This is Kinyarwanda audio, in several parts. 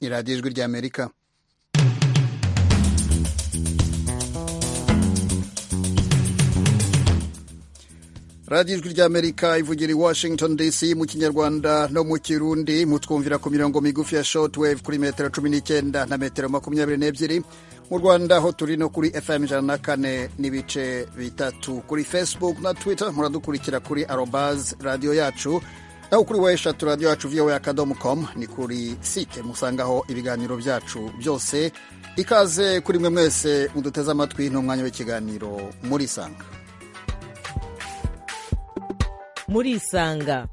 ni radiyo ijwi ry'amerika radiyo ijwi ry'amerika ivugira i washington dc mu kinyarwanda no mu kirundi mutwumvira ku mirongo migufi ya shotwave kuri metero cumi n'icyenda na metero makumyabiri n'ebyiri mu rwanda aho turi no kuri fm ijana na kane n'ibice bitatu kuri facebook na twitter muradukurikira kuri arobaz radiyo yacu naho kuri we eshatu radiyo yacu voa akadomo com ni kuri site musangaho ibiganiro byacu byose ikaze kuri mwe mwese muduteze amatwi n'umwanya w'ikiganiro muri sanga murisanga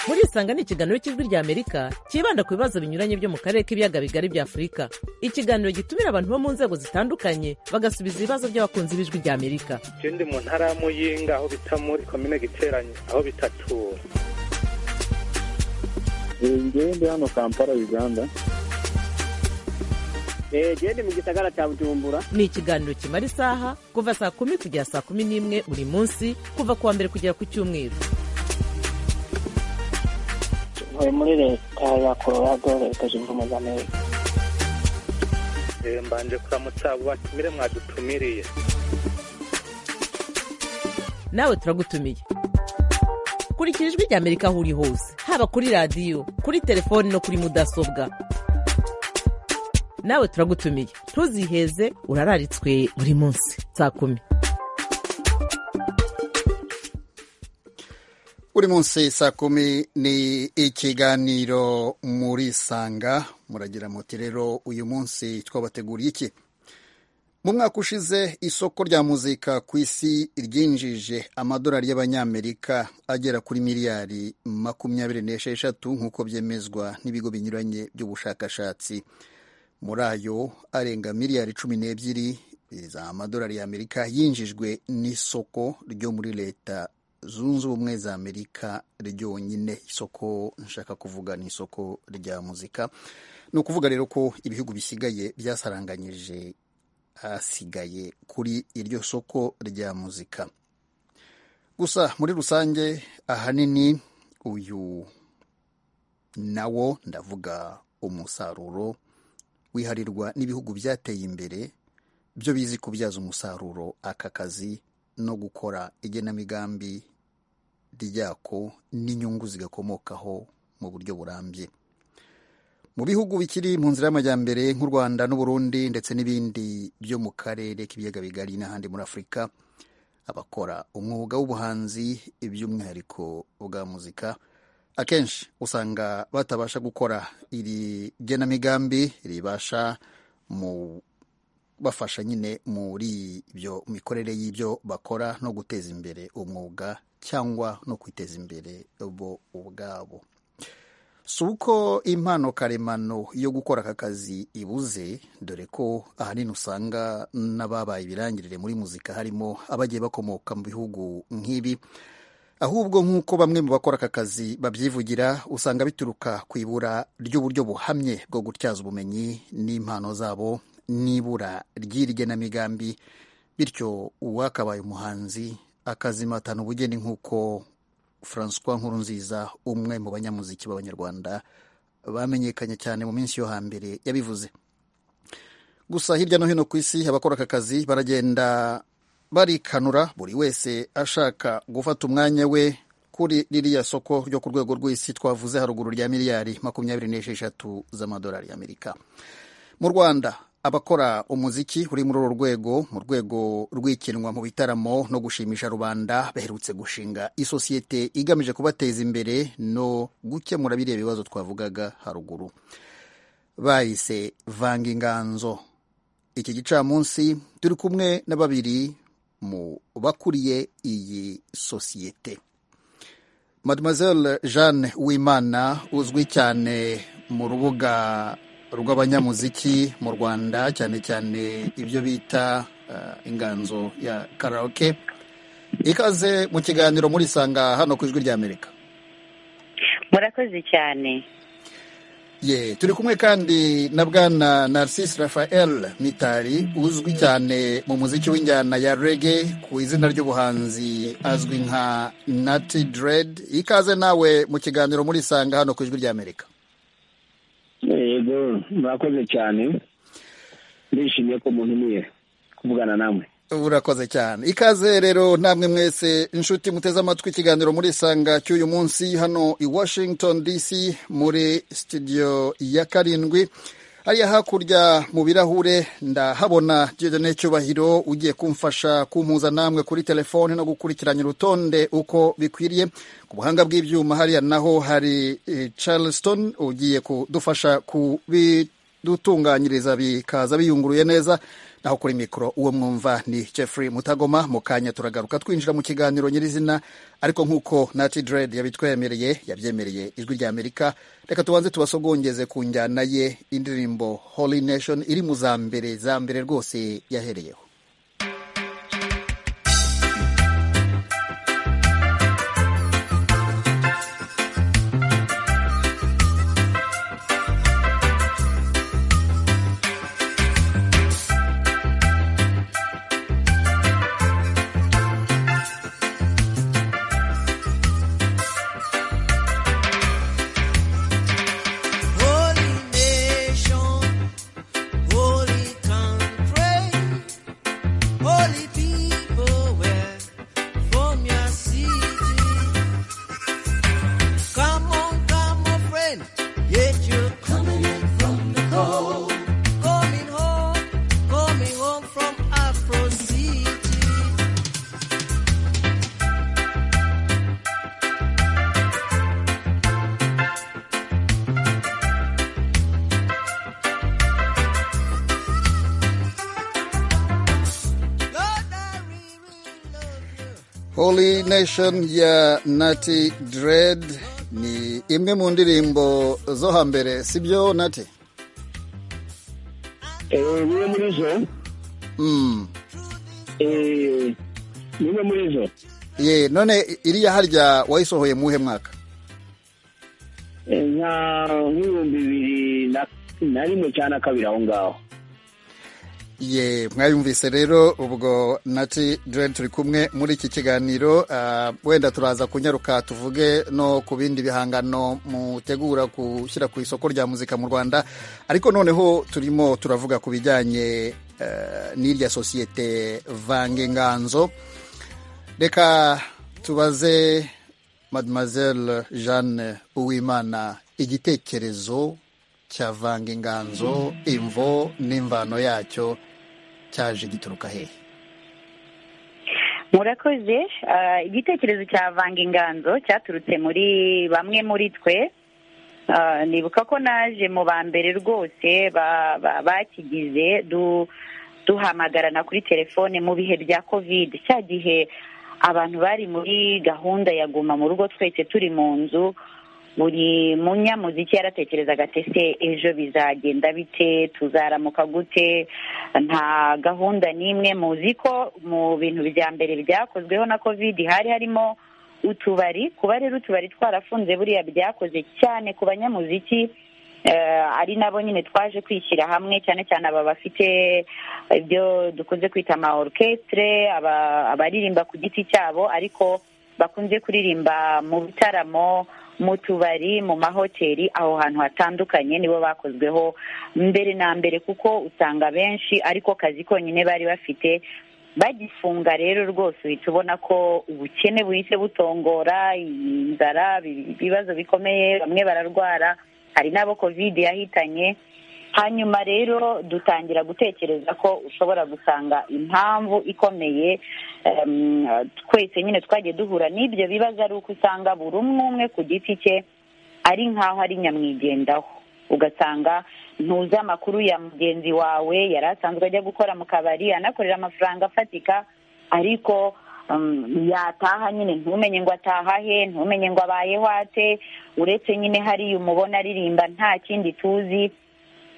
murisanga ni ikiganiro cy'ijwi ry'amerika cyibanda ku bibazo binyuranye byo mu karere k'ibiyaga bigari bya afurika ikiganiro gitumira abantu bo mu nzego zitandukanye bagasubiza ibibazo by'abakunzi b'ijwi ry'amerika icyo ndi mu ntara ya muyinga aho bita muri komine giteranye aho bitatura ngewe ndi hano kampala uganda gende mu gisagara cya bujumbura ni ikiganiro kimara isaha kuva saa kumi kugera saa kumi n'imwe buri munsi kuva ku wa mbere kugera ku cyumweru ntuye muri leta ya colorado leta zunze ubumwe za amerika mbanje kuramutsa abo batumire mwadutumiriye nawe turagutumiye kurikira ijwi ry'amerika aho uri hose haba kuri radiyo kuri telefoni no kuri mudasobwa nawe turagutumiye ntuziheze urararitswe buri munsi saa kumi buri munsi saa kumi ni ikiganiro murisanga muragira muti rero uyu munsi twabateguriye iki mu mwaka ushize isoko rya muzika ku isi ryinjije amadolari y'abanyamerika agera kuri miliyari makumyabiri n'esheshatu nk'uko byemezwa n'ibigo binyuranye by'ubushakashatsi muri ayo arenga miliyari cumi n'ebyiri z'amadolari y'amerika yinjijwe n'isoko ryo muri leta zunze ubumwe za amerika ryonyine isoko nshaka kuvuga ni isoko rya muzika ni ukuvuga rero ko ibihugu bisigaye byasaranganyije hasigaye kuri iryo soko rya muzika gusa muri rusange ahanini uyu nawo ndavuga umusaruro wiharirwa n'ibihugu byateye imbere byo bizi kubyaza umusaruro aka kazi no gukora igenamigambi ryako n'inyungu zigakomokaho mu buryo burambye mu bihugu bikiri mu nzira y'amajyambere nk'u rwanda n'uburundi ndetse n'ibindi byo mu karere k'ibiyaga bigari n'ahandi muri afurika abakora umwuga w'ubuhanzi iby'umwihariko bwa muzika akenshi usanga batabasha gukora iri genamigambi ribasha mu bafasha nyine muri ibyo mikorere y'ibyo bakora no guteza imbere umwuga cyangwa no kwiteza imbere bo ubwabo si uko impano karemano yo gukora aka kazi ibuze dore ko ahanini usanga n'ababaye ibirangirire muri muzika harimo abagiye bakomoka mu bihugu nk'ibi ahubwo nk'uko bamwe mu bakora aka kazi babyivugira usanga bituruka ku ibura ry'uburyo buhamye bwo gutyaza ubumenyi n'impano zabo n'ibura ry'igenamigambi bityo uwakabaye umuhanzi akazimatana ubugeni nk'uko francois nkurunziza umwe mu banyamuziki b'abanyarwanda bamenyekanye cyane mu minsi yo hambere yabivuze gusa hirya no hino ku isi abakora aka kazi baragenda barikanura buri wese ashaka gufata umwanya we kuri ririya soko ryo ku rwego rw'isi twavuze haruguru rya miliyari makumyabiri n'esheshatu z'amadolari y'amerika mu rwanda abakora umuziki uri muri uru rwego mu rwego rw'ikinwa mu bitaramo no gushimisha rubanda baherutse gushinga isosiyete igamije kubateza imbere no gukemura biriya bibazo twavugaga haruguru bahise vanga inganzo iki gicamunsi turi kumwe na babiri mu bakuriye iyi sosiyete mademoiselle jeanne uwimana uzwi cyane mu rubuga rw'abanyamuziki mu rwanda cyane cyane ibyo bita inganzo ya karaoke ikaze mu kiganiro muri sanga hano ku ijwi ry'amerika murakoze cyane ye turi kumwe kandi na bwana narcisse raphael mitari uzwi cyane mu muziki w'injyana ya rege ku izina ry'ubuhanzi azwi nka nati deredi ikaze nawe mu kiganiro muri sanga hano ku ijwi ry'amerika yego murakoze cyane ndishimiye ko muntumiye kuvugana namwe urakoze cyane ikaze rero namwe mwese inshuti muteze amatwi ikiganiro muri isanga cy'uyu munsi hano i washington dc muri studio ya karindwi hariya hakurya mu birahure ndahabona jodone cyubahiro ugiye kumfasha kumpuza namwe kuri telefone no gukurikiranya urutonde uko bikwiriye ku buhanga bw'ibyuma hariya naho hari eh, charleston ugiye kudufasha kubidutunganyiriza bikaza biyunguruye neza naho kuri mikoro uwo mwumva ni jeffrey mutagoma mu kanya turagaruka twinjira mu kiganiro nyirizina ariko nk'uko nati dread yabitwemereye yabyemereye ijwi rya amerika reka tubanze tubasogongeze ku njyana ye indirimbo holy nation iri mu za mbere za mbere rwose yahereyeho Holy nation, holy country, holy people were from your city. Come on, come on, friend, yet you're coming in from the cold. Coming home, coming home from Afro City. Lord, I really love you. Holy Nation ya Nati Dread ni imwe mu ndirimbo zo hambere sibyo Nati? eee bimwe muri zo Mm. eee bimwe muri zo Ye, none iriya harya wayisohoye muhe mwaka? Eh, nka nk'ibihumbi bibiri na na rimwe cyangwa na kabiri aho ngaho Ye, mwayumvise rero ubwo Nati Dread turi kumwe muri iki kiganiro ah, wenda turaza kunyaruka tuvuge no ku bindi bihangano mutegura gushyira ku isoko rya muzika mu Rwanda ariko noneho turimo turavuga ku bijyanye eh, n'irya sosiyete Vange Nganzo reka tubaze mademoiselle jeanne uwimana igitekerezo cya vanga inganzo imvo n'imvano yacyo cyaje gituruka hehe murakoze Ah, igitekerezo cya vanga inganzo cyaturutse muri bamwe muri twe Ah, nibuka ko naje mu ba mbere rwose ba- ba- bakigize du- duhamagarana kuri telefone mu bihe bya kovide cya gihe abantu bari muri gahunda ya guma mu rugo twese turi mu nzu buri munyamuziki yaratekerezaga ati ese ejo bizagenda bite tuzaramuka gute nta gahunda n'imwe muzi ko mu bintu bya mbere byakozweho na kovidi hari harimo utubari kuba rero utubari twarafunze buriya byakoze cyane ku banyamuziki eh, ari nabo nyine twaje kwishyira hamwe cyane cyane aba bafite ibyo dukunze kwita ama orchestre aba- abaririmba ku giti cyabo ariko bakunze kuririmba mu bitaramo mu tubari mu mahoteli aho hantu hatandukanye nibo bakozweho mbere na mbere kuko usanga benshi ariko kazi konyine bari bafite bagifunga rero rwose uhita ubona ko ubukene buhise butongora inzara ibi- ibibazo bikomeye bamwe bararwara hari n'abo kovide yahitanye hanyuma rero dutangira gutekereza ko ushobora gusanga impamvu ikomeye em, twese nyine twagiye duhura n'ibyo bibazo ari uko usanga buri umwe umwe ku giti cye ari nk'aho ari nyamwigendaho ugasanga ntuzi amakuru ya mugenzi wawe yari asanzwe ajya gukora mu kabari anakorera amafaranga afatika ariko um, yataha nyine ntumenye ngo ataha he ntumenye ngo abayeho ate uretse nyine hariya umubona aririmba nta kindi tuzi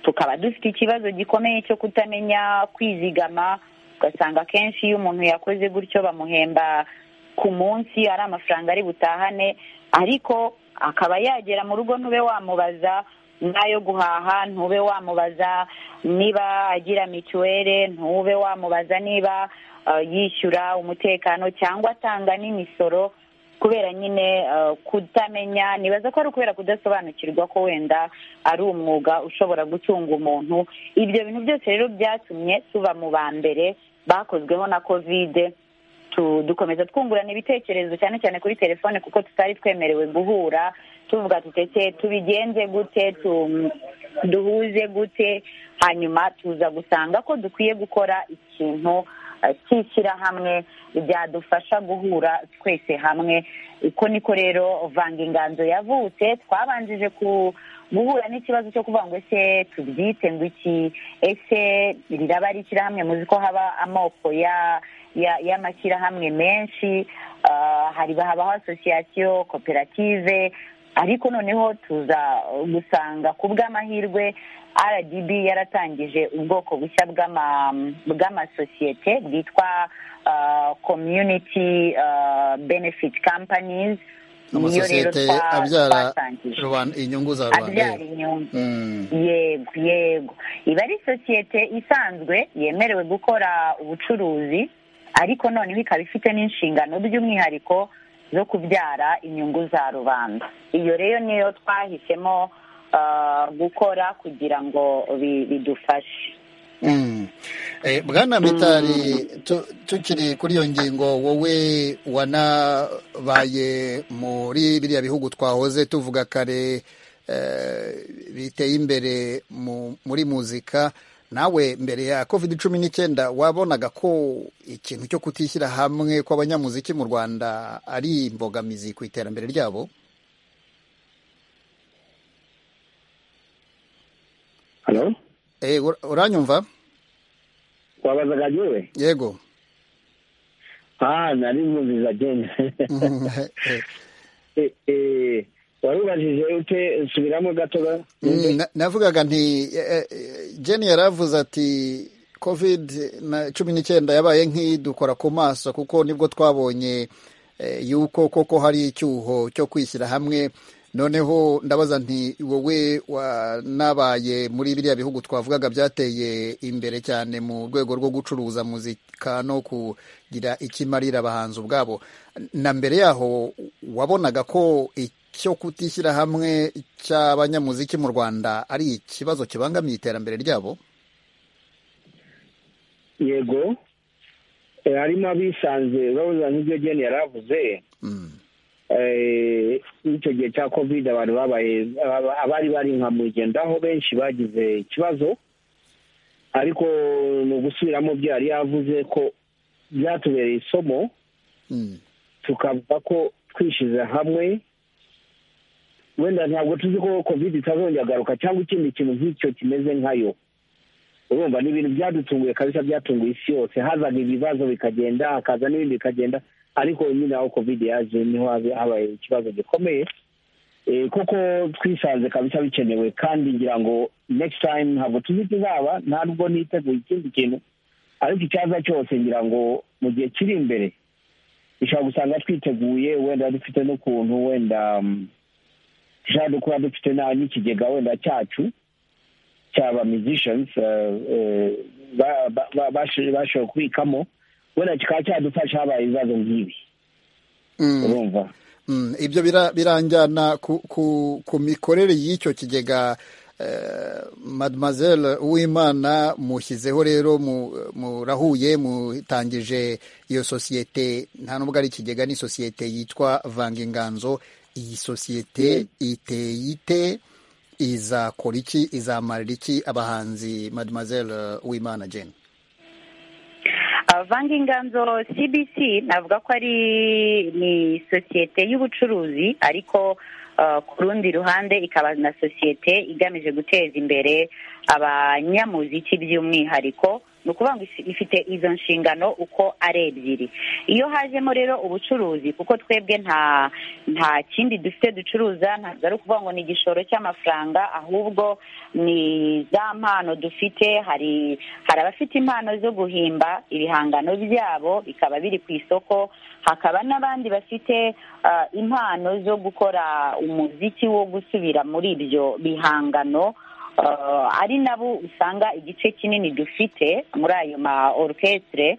tukaba dufite ikibazo gikomeye cyo kutamenya kwizigama ugasanga akenshi iyo umuntu yakoze gutyo bamuhemba ku munsi ari amafaranga ari butahane ariko akaba yagera mu rugo ntube wamubaza n'ayo guhaha ntube wamubaza niba agira mituwere ntube wamubaza niba eh, yishyura umutekano cyangwa atanga n'imisoro kubera nyine eh, kutamenya nibaza ko ari ukubera kudasobanukirwa ko wenda ari umwuga ushobora gutunga umuntu ibyo bintu byose rero byatumye tuba mu ba mbere bakozweho na kovide tu- dukomeza twungurana ibitekerezo cyane cyane kuri telefone kuko tutari twemerewe guhura tuvuga tutete tubigenze gute tu- duhuze gute hanyuma tuza gusanga ko dukwiye gukora ikintu eh, cy'ishyirahamwe byadufasha guhura twese hamwe uko niko rero vanga inganzo yavutse twabanjije ku guhura n'ikibazo cyo kuvuga ngo ese tubyite ngo iki ese riraba ari ishyirahamwe muzi ko haba amoko ya ya- y'amashyirahamwe menshi ah, hari habaho asosiyasiyo koperative ariko noneho tuza uh, gusanga ku bw'amahirwe rdb yaratangije ubwoko bushya bw'ama- bw'amasosiyete bwitwa ah, community ah, benefit companies Niyo rero amasosiyete twa- abyara twatangije rubanda- inyungu za rubanda abyara inyungu Mm. yego yego iba ari sosiyete isanzwe yemerewe gukora ubucuruzi ariko noneho ikaba ifite n'inshingano by'umwihariko zo kubyara inyungu za rubanda iyo rero niyo twahisemo ah, gukora kugira ngo bi- bidufashe Mm. Eh, bwana mitari tu- tukiri kuri iyo ngingo wowe wanabaye muri biriya bihugu twahoze tuvuga kare eh, biteye imbere mu- muri muzika nawe mbere ya covid cumi n'icyenda wabonaga ko ikintu cyo kutishyira hamwe kw'abanyamuziki mu rwanda ari imbogamizi ku iterambere ryabo halo Eh, ur- uranyumva wabazaga njyewe yego ah nari mwumviza ageni wari ubajije ute subiramo gato ga Mm, na- navugaga nti eh, eh, jeni yaravuze ati covid na cumi n'icyenda yabaye nk'idukora ku maso kuko nibwo twabonye eh, yuko koko hari icyuho cyo kwishyira hamwe noneho ndabaza nti wowe wanabaye muri biriya bihugu twavugaga byateye imbere cyane mu rwego rwo gucuruza muzika no kugira ikimarira abahanzi ubwabo na mbere yaho wabonaga ko icyo kutishyira hamwe cy'abanyamuziki mu rwanda ari ikibazo kibangamiye iterambere ryabo yego Eh, harimo abisanze urabuza nk'ibyo geni yaravuze Mm. Eh, icyo gihe cya covid abantu babaye aba- abari bari nka mugendaho benshi bagize ikibazo ariko mu gusubiramo byo yari yavuze ko byatubereye isomo Mm. tukavuga ko twishyize hamwe wenda ntabwo tuzi ko covid itazongera agaruka cyangwa ikindi kintu nk'icyo kimeze nkayo urumva ni ibintu byadutunguye kabisa byatunguye isi yose hazaga ibibazo bikagenda hakaza n'ibindi bikagenda ariko nyine aho covid yaje niho habe- habaye ikibazo gikomeye Eh, kuko twisanze kabisa bikenewe kandi ngira ngo next time ntabwo tuzi kizaba ntabwo niteguye ikindi kintu ariko icyaza cyose ngira ngo mu gihe kiri imbere dushobora gusanga twiteguye wenda dufite n'ukuntu wenda mm, dushobora kuba dufite na- n'ikigega wenda cyacu cyaba musicians eh, eh, ba- ba- ba- basho- bashoboye kubikamo wenda kikaba cyadufasha habaye ibibazo nk'ibi Mm. urumva Mm, ibyo bira- biranjyana ku, ku, ku mikorere y'icyo kigega eh, mademoiselle uwimana mushyizeho rero mu- murahuye mutangije iyo sosiyete nta nubwo ari ikigega ni sosiyete yitwa vanga inganzo iyi sosiyete iteye ite izakora iki izamarira iki abahanzi mademoiselle uwimana jane avanga inganzo cbc navuga ko ari ni sosiyete y'ubucuruzi ariko uh, ku rundi ruhande ikaba na sosiyete igamije guteza imbere abanyamuziki by'umwihariko ni ukuvuga ngo ifi- ifite izo nshingano uko ari ebyiri iyo hajemo rero ubucuruzi kuko twebwe nta nta kindi dufite ducuruza ntabwo ari ukuvuga ngo ni igishoro cy'amafaranga ahubwo ni za mpano dufite hari hari abafite impano zo guhimba ibihangano byabo bikaba biri ku isoko hakaba n'abandi bafite ah, impano zo gukora umuziki wo gusubira muri ibyo bihangano Ah, ari nabo usanga igice kinini dufite muri ayo ma orukestre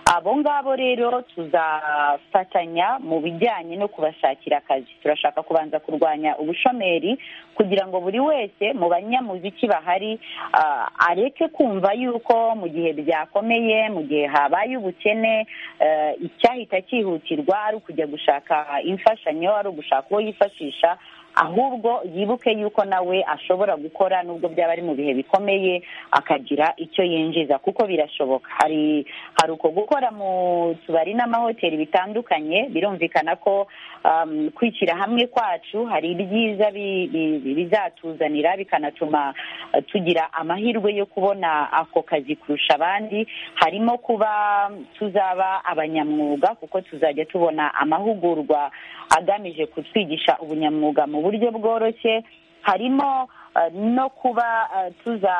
abo ngabo rero tuzafatanya mu bijyanye no kubashakira akazi turashaka kubanza kurwanya ubushomeri kugira ngo buri wese mu banyamuziki bahari ah, areke kumva yuko mu gihe byakomeye mu gihe habaye ubukene eh, icyahita cyihutirwa ari ukujya gushaka imfashanyo ari ugushaka uwo yifashisha ahubwo yibuke yuko nawe ashobora gukora nubwo byaba ari mu bihe bikomeye akagira icyo yinjiza kuko birashoboka hari hari uko gukora mu tubari n'amahoteli bitandukanye birumvikana ko um, kwishyira hamwe kwacu hari ibyiza bi- bi- bi- bizatuzanira bikanatuma eh, tugira amahirwe yo kubona ako kazi kurusha abandi harimo kuba tuzaba abanyamwuga kuko tuzajya tubona amahugurwa agamije kutwigisha ubunyamwuga mu buryo bworoshye harimo eh, no kuba eh, tuza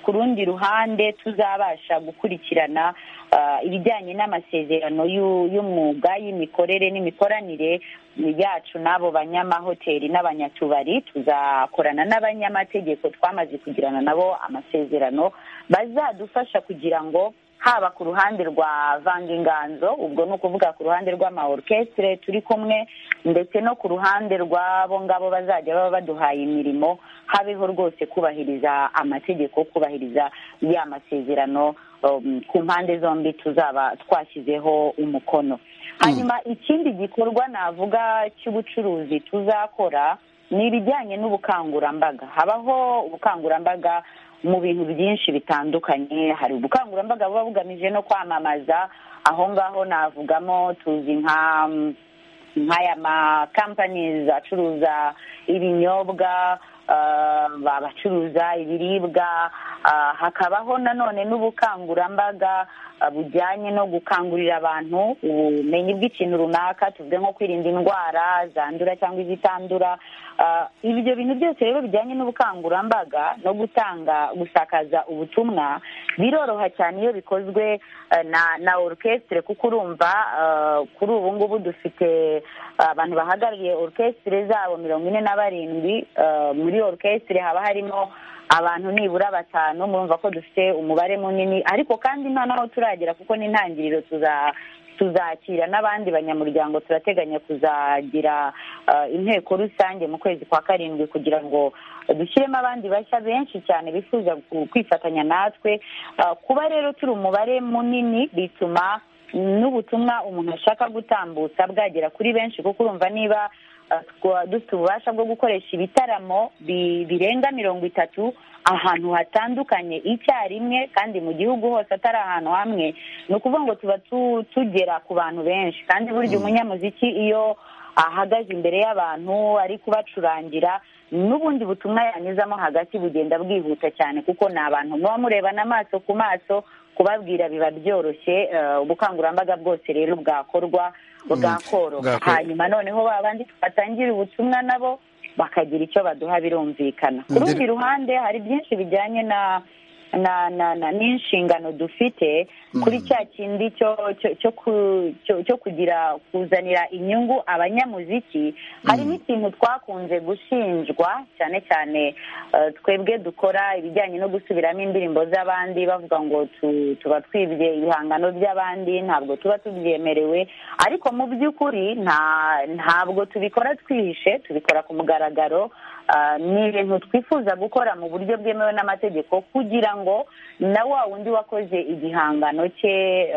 ku rundi ruhande tuzabasha gukurikirana eh, ibijyanye n'amasezerano y'u- y'umwuga y'imikorere n'imikoranire yacu n'abo banyamahoteli n'abanyatubari tuzakorana n'abanyamategeko twamaze kugirana nabo amasezerano bazadufasha kugira ngo haba ku ruhande rwa vanginganzo ubwo ni ukuvuga ku ruhande rw'amaorukestre turi kumwe ndetse no ku ruhande rw'abo ngabo bazajya baba baduhaye imirimo habeho rwose kubahiriza amategeko kubahiriza ya masezerano um, ku mpande zombi tuzaba twashyizeho umukono hanyuma ikindi gikorwa navuga cy'ubucuruzi tuzakora ni ibijyanye n'ubukangurambaga habaho ubukangurambaga mu bintu byinshi bitandukanye hari ubukangurambaga buba bugamije no kwamamaza aho ngaho navugamo tuzi nka mm, nk'aya makampanizi acuruza ibinyobwa ah, abacuruza ibiribwa ah, hakabaho nanone n'ubukangurambaga ah, bujyanye no gukangurira abantu ubumenyi bw'ikintu runaka tuvuge nko kwirinda indwara zandura cyangwa izitandura Ah, ibyo bintu byose rero bijyanye n'ubukangurambaga no gutanga gusakaza ubutumwa biroroha cyane iyo bikozwe eh, na na orukesitire kuko urumva ah, kuri ubu ngubu dufite abantu bahagarariye orukesitire zabo mirongo ine na barindwi ah, muri orukesitire haba harimo abantu nibura batanu murumva ko dufite umubare munini ariko kandi nta n'aho turagera kuko n'intangiriro tuza tuzakira n'abandi banyamuryango turateganya kuzagira eh, inteko rusange mu kwezi kwa karindwi kugira ngo dushyiremo abandi bashya benshi cyane bifuza ku- kwifatanya natwe Eh, kuba rero turi umubare munini bituma n'ubutumwa umuntu ashaka gutambutsa bwagera kuri benshi kuko urumva niba eh, twa- dufite ububasha bwo gukoresha ibitaramo bi- birenga mirongo itatu ahantu hatandukanye icyarimwe kandi mu gihugu hose atari ahantu hamwe ni ukuvuga ngo tuba tu- tugera ku bantu benshi kandi burya umunyamuziki iyo ahagaze imbere y'abantu ari kubacurangira n'ubundi butumwa yanyuzamo hagati bugenda bwihuta cyane kuko ni abantu muba murebana amaso ku maso kubabwira biba byoroshye eh, ubukangurambaga bwose rero bwakorwa bwakoroha bwakorwa. hanyuma noneho ba bandi twatangira ubutumwa nabo bakagira icyo baduha birumvikana ku Ndere- rundi ruhande hari byinshi bijyanye na na na na n'inshingano dufite kuri cya kindi cyo cyo- cyo ku- cyo- cyo kugira kuzanira inyungu abanyamuziki hari n'ikintu twakunze gushinjwa cyane cyane eh, twebwe dukora ibijyanye no gusubiramo indirimbo z'abandi bavuga ngo tu- tuba twibye ibihangano by'abandi ntabwo tuba tubyemerewe ariko mu by'ukuri nta ntabwo tubikora twihishe tubikora ku mugaragaro Ah, ni ibintu twifuza gukora mu buryo bwemewe n'amategeko kugira ngo na wa wundi wakoze igihangano cye eh,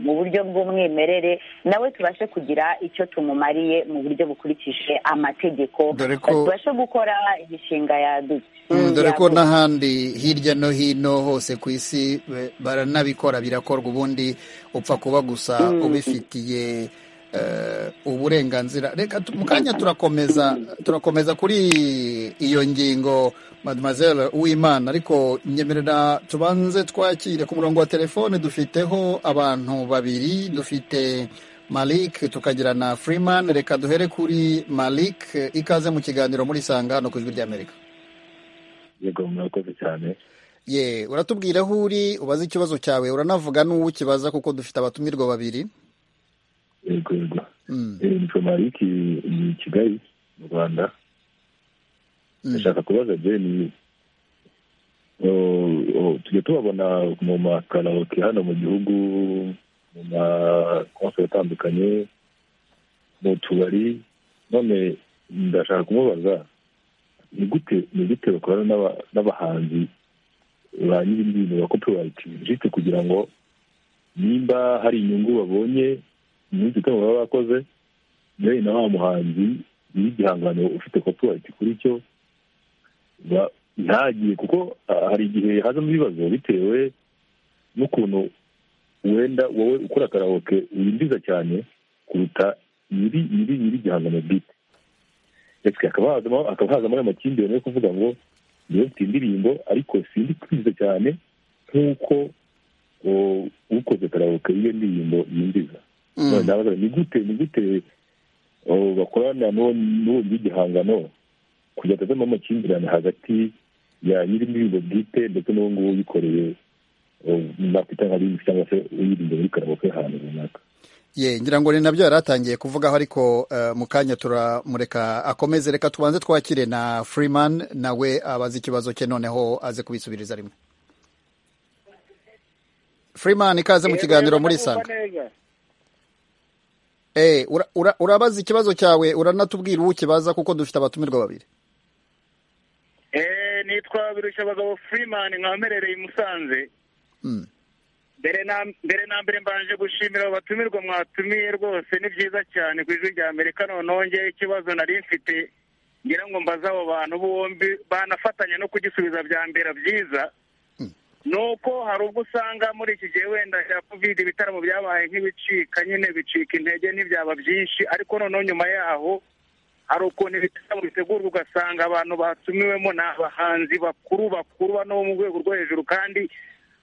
mu buryo bw'umwimerere nawe tubashe kugira icyo tumumariye mu buryo bukurikije amategeko Dore ko- tubashe gukora imishinga yadu- Mm, dore ko yaduka. n'ahandi hirya no hino hose ku isi be- baranabikora birakorwa ubundi upfa kuba gusa ubifitiye eh, uburenganzira reka tu- mu kanya turakomeza turakomeza kuri iyo ngingo mademoiselle uwimana ariko nyemerera tubanze twakire ku murongo wa telefone dufiteho abantu babiri dufite malik tukagira na freeman reka duhere kuri malik ikaze mu kiganiro muri sanga no ku ijwi ry'amerika yego murakoze cyane ye uratubwira aho uri ubaze ikibazo cyawe uranavuga n'uwo ukibaza kuko dufite abatumirwa babiri yego yego Mm. Eh, ni somaliki ni kigali mu rwanda ndashaka kubaza je ni tujya tubabona mu makaraoke hano mu gihugu mu makonseri atandukanye mu tubari none ndashaka kumubaza ni gute ni gute bakorana n'aba- n'abahanzi ba nyir'ibintu ba kopurayiti jisite kugira ngo nimba hari inyungu babonye mu minsi itanu baba bakoze yewe na wa muhanzi y'igihangano ufite kopurayiti kuri cyo ba- ntagiye kuko ah, hari igihe hazamo ibibazo bitewe n'ukuntu wenda wowe ukora karawoke winjiza cyane kuruta nyiri nyiri nyiri igihangano bwite ndetse hakaba hazamo hakaba hazamo ayo makimbirane yo kuvuga ngo niyo mfite indirimbo ariko sindi kwiza cyane nk'uko o, ukoze karawoke iyo ndirimbo yinjiza Mm. None ndabaza, ni gute ni gute o, bakorana n'uwo n'uwo nyir'igihangano kugira ngo azemo amakimbirane hagati ya nyir'indirimbo bwite ndetse n'uwo nguwo uyikoreye o, nakwita nka bindi cyangwa se uyirimbo muri karawoke ahantu runaka ye ngira ngo ni nabyo yari atangiye kuvugaho ariko eh, mu kanya turamureka akomeze reka tubanze twakire na freeman nawe abaze ikibazo cye noneho aze kubisubiriza rimwe freeman ikaze mu kiganiro muri sanga eh ura- ura- urabaza ikibazo cyawe uranatubwira uwo ukibaza kuko dufite abatumirwa babiri eee nitwa birushya abagabo furimani nkamerereye i musanze Mm. mbere na mbere na mbere mbanje gushimira abo batumirwa mwatumiye rwose ni byiza cyane ku ijwi rya amerika noneho ngewe ikibazo nari mfite ngira ngo mbaze abo bantu bombi banafatanya no kugisubiza byambera byiza nuko hari ubwo usanga muri iki gihe wenda cya covid ibitaramo byabaye nk'ibicika nyine bicika intege ntibyaba byinshi ariko noneho nyuma yaho hari ukuntu ibitaramo bitegurwa ugasanga abantu batumiwemo ni abahanzi bakuru bakuru bano bo mu rwego rwo hejuru kandi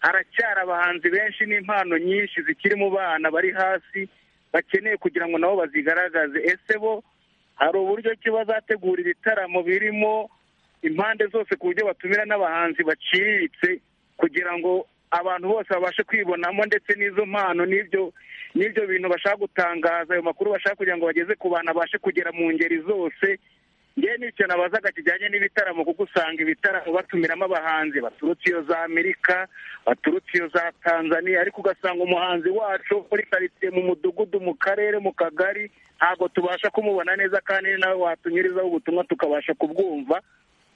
haracyari abahanzi benshi n'impano nyinshi zikiri mu bana bari hasi bakeneye kugira ngo nabo bazigaragaze ese bo hari uburyo ki bazategura ibitaramo birimo impande zose ku buryo batumira n'abahanzi baciriritse kugira ngo abantu bose babashe kwibonamo ndetse n'izo mpano n'ibyo n'ibyo bintu bashaka gutangaza ayo makuru bashaka kugira ngo bageze ku bantu abashe kugera mu ngeri zose ngewe n'icyo nabazaga kijyanye n'ibitaramo kuko usanga ibitaramo batumiramo abahanzi baturutse iyo za amerika baturutse iyo za tanzania ariko ugasanga umuhanzi wacu muri karitsiye mu mudugudu mu karere mu kagari ntabwo tubasha kumubona neza kandi ni nawe watunyurizaho ubutumwa tukabasha kubwumva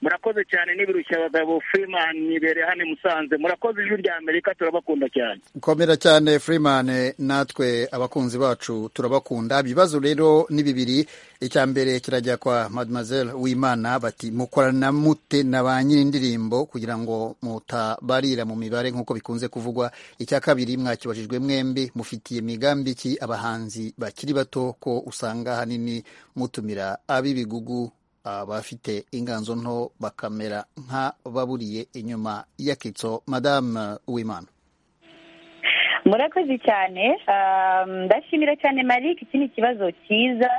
murakoze cyane n'ibirushya abagabo freeman ibereye hano i musanze murakoze ijwi rya amerika turabakunda cyane komera cyane freeman natwe abakunzi bacu turabakunda ibibazo rero ni bibiri icya mbere kirajya kwa mademoiselle wimana bati mukorana mute na ba nyir'indirimbo kugira ngo mutabarira mu mibare nk'uko bikunze kuvugwa icya kabiri mwakibajijwe mwembi mufitiye migambi ki abahanzi bakiri bato ko usanga ahanini mutumira ab'ibigugu abafite inganzo nto bakamera nk'ababuriye inyuma y'akitso madame wimana murakoze cyane Um, ndashimira cyane marike iki ni ikibazo cyiza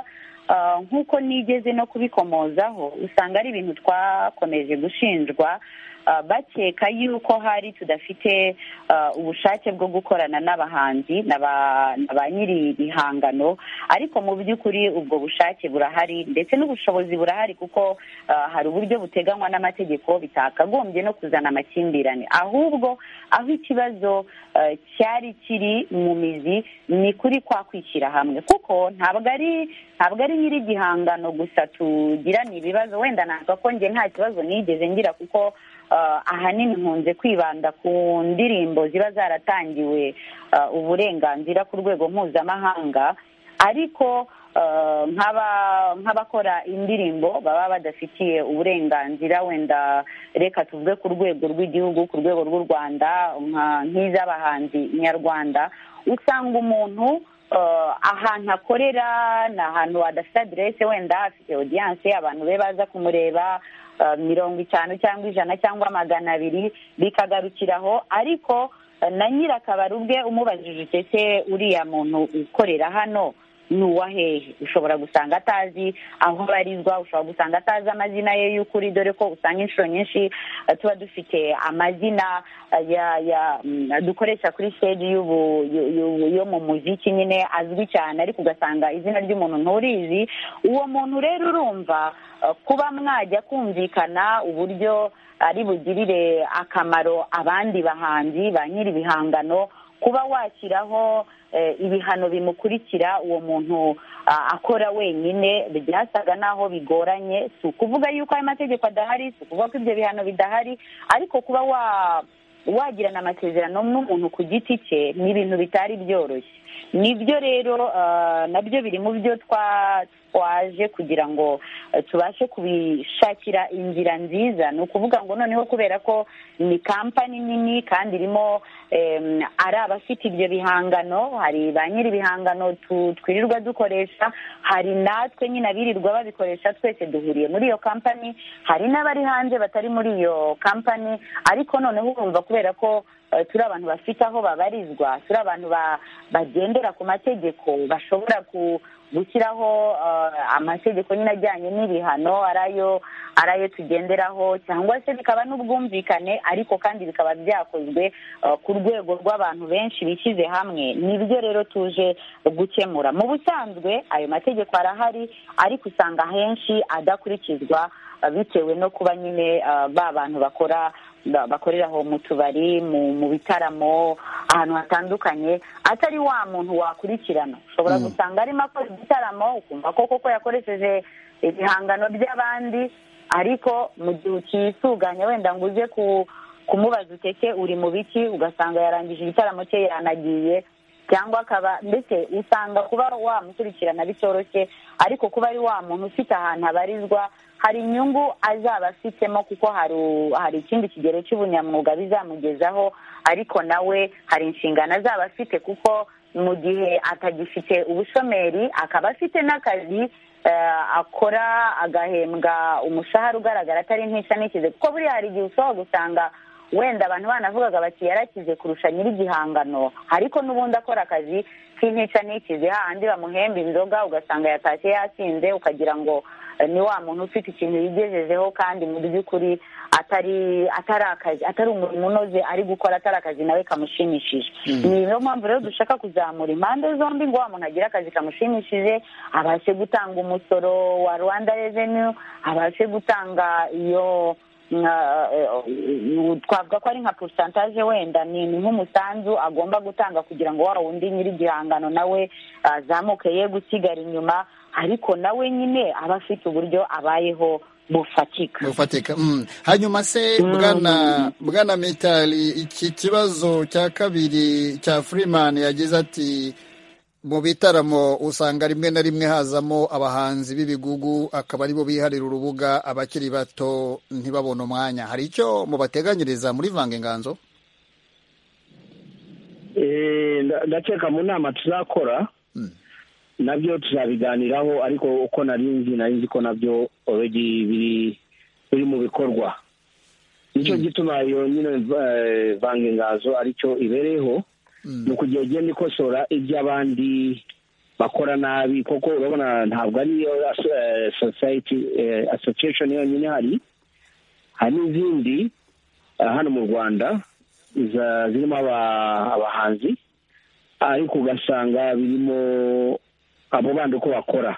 Uh, nk'uko nigeze no kubikomozaho usanga ari ibintu twakomeje gushinjwa uh, bakeka yuko hari tudafite uh, ubushake bwo gukorana n'abahanzi na ba- na ba nyiri ihangano ariko mu by'ukuri ubwo bushake burahari ndetse n'ubushobozi burahari kuko uh, hari uburyo buteganywa n'amategeko bitakagombye no kuzana amakimbirane ahubwo aho ikibazo eh, cyari kiri mu mizi ni kuri kwa kwishyira hamwe kuko ntabwo ari ntabwo ari nyiri igihangano gusa tugirana ibibazo wenda ntabwo ko njye nta kibazo nigeze ngira kuko eh, ahanini nkunze kwibanda ku ndirimbo ziba zaratangiwe eh, uburenganzira ku rwego mpuzamahanga ariko eh, nk'aba- nk'abakora indirimbo baba badafitiye uburenganzira wenda reka tuvuge ku rwego rw'igihugu ku rwego rw'u rwanda nka- nk'iz'abahanzi nyarwanda usanga umuntu eh, ahantu akorera ni ahantu hadafite aderese wenda afite odiyanse abantu be baza kumureba eh, mirongo itanu cyangwa ijana cyangwa magana abiri bikagarukiraho ariko eh, na nyirakabari ubwe umubajije icyo se uriya muntu ukorera hano ni uwa hehe ushobora gusanga atazi aho abarizwa ushobora gusanga atazi amazina ye y'ukuri dore ko usanga inshuro nyinshi eh, tuba dufite amazina eh, ya ya mm, dukoresha kuri stage y'ubu yo- yo- yo mu muziki nyine azwi cyane ariko ugasanga izina ry'umuntu nturizi uwo muntu rero urumva eh, kuba mwajya kumvikana uburyo ari bugirire akamaro abandi bahanzi ba nyiri ibihangano kuba washyiraho eh, ibihano bimukurikira uwo muntu ah, akora wenyine byasaga naho bigoranye si ukuvuga yuko ayo mategeko adahari si ukuvuga ko ibyo bihano bidahari ariko kuba wa wagirana amasezerano n'umuntu ku giti cye ni ibintu bitari byoroshye nibyo rero ah, nabyo biri mu byo twa- twaje kugira ngo eh, tubashe kubishakira inzira nziza ni ukuvuga ngo noneho kubera ko ni kampani nini kandi irimo em, ari abafite ibyo bihangano hari ba nyiri ibihangano tu- twirirwa dukoresha hari natwe nyine abirirwa babikoresha twese duhuriye muri iyo kampani hari n'abari hanze batari muri iyo kampani ariko noneho urumva kubera ko eh, turi abantu bafite aho babarizwa turi abantu ba- bagendera ku mategeko bashobora ku gushyiraho eh, amategeko nyine ajyanye n'ibihano ari ayo ari ayo tugenderaho cyangwa se bikaba n'ubwumvikane ariko kandi bikaba byakozwe eh, ku rwego rw'abantu benshi bishyize hamwe nibyo rero tuje gukemura mu busanzwe ayo mategeko arahari ariko usanga henshi adakurikizwa eh, bitewe no kuba nyine eh, ba bantu bakora ba- bakorera aho mu tubari mu mu bitaramo ahantu hatandukanye atari wa muntu wakurikirana ushobora gusanga arimo akora igitaramo ukumva ko koko yakoresheje ibihangano by'abandi ariko mu gihe ukisuganya wenda ngo uze ku- kumubaza uteke uri mu biki ugasanga yarangije igitaramo cye yanagiye cyangwa akaba ndetse usanga kuba wamukurikirana bitoroshye ariko kuba ari wa muntu ufite ahantu abarizwa hari inyungu azaba afitemo kuko hari u- hari ikindi kigero cy'ubunyamwuga bizamugezaho ariko nawe hari inshingano azaba afite kuko mu gihe atagifite ubushomeri akaba afite n'akazi eh, akora agahembwa umushahara ugaragara atari nk'isa n'ikize kuko buriya hari igihe ushobora gusanga wenda abantu banavugaga bati yarakize kurusha nyir'igihangano ariko n'ubundi akora akazi k'intica n'ikize hahandi bamuhemba inzoga ugasanga yatashye yasinze ukagira ngo eh, ni wa muntu ufite ikintu yigejejeho kandi mu by'ukuri atari atari akazi atari umurimo unoze ari gukora atari akazi nawe kamushimishije ni niyo mpamvu rero dushaka kuzamura impande zombi ngo wa muntu agire akazi kamushimishije abashe gutanga umusoro wa rwanda revenue abashe gutanga iyo nka- eh, twavuga ko ari nka porosantaje wenda ni ni nk'umusanzu agomba gutanga kugira ngo wa wundi nyir'igihangano nawe azamuke ye gusigara inyuma ariko nawe nyine aba afite uburyo abayeho bufatika bufatika mm. hanyuma se bwana bwana mitali iki kibazo cya kabiri cya freeman yagize ati mu bitaramo usanga rimwe na rimwe hazamo abahanzi b'ibigugu akaba aribo biharira urubuga abakiri bato ntibabone umwanya hari icyo mubateganyiriza muri vanga inganzo Eh, nda- ndakeka mu nama tuzakora nabyo tuzabiganiraho ariko uko nari nzi nari nzi ko nabyo already biri biri mu bikorwa nicyo gituma iyo nyine eh, vanga inganzo aricyo ibereyeho ni ukugira igenda ikosora iby'abandi bakora nabi koko urabona ntabwo ari iyo eh, society eh, association yonyine hari hari n'izindi eh, hano mu rwanda za- zirimo aba- abahanzi ariko ugasanga birimo abo bandi uko bakora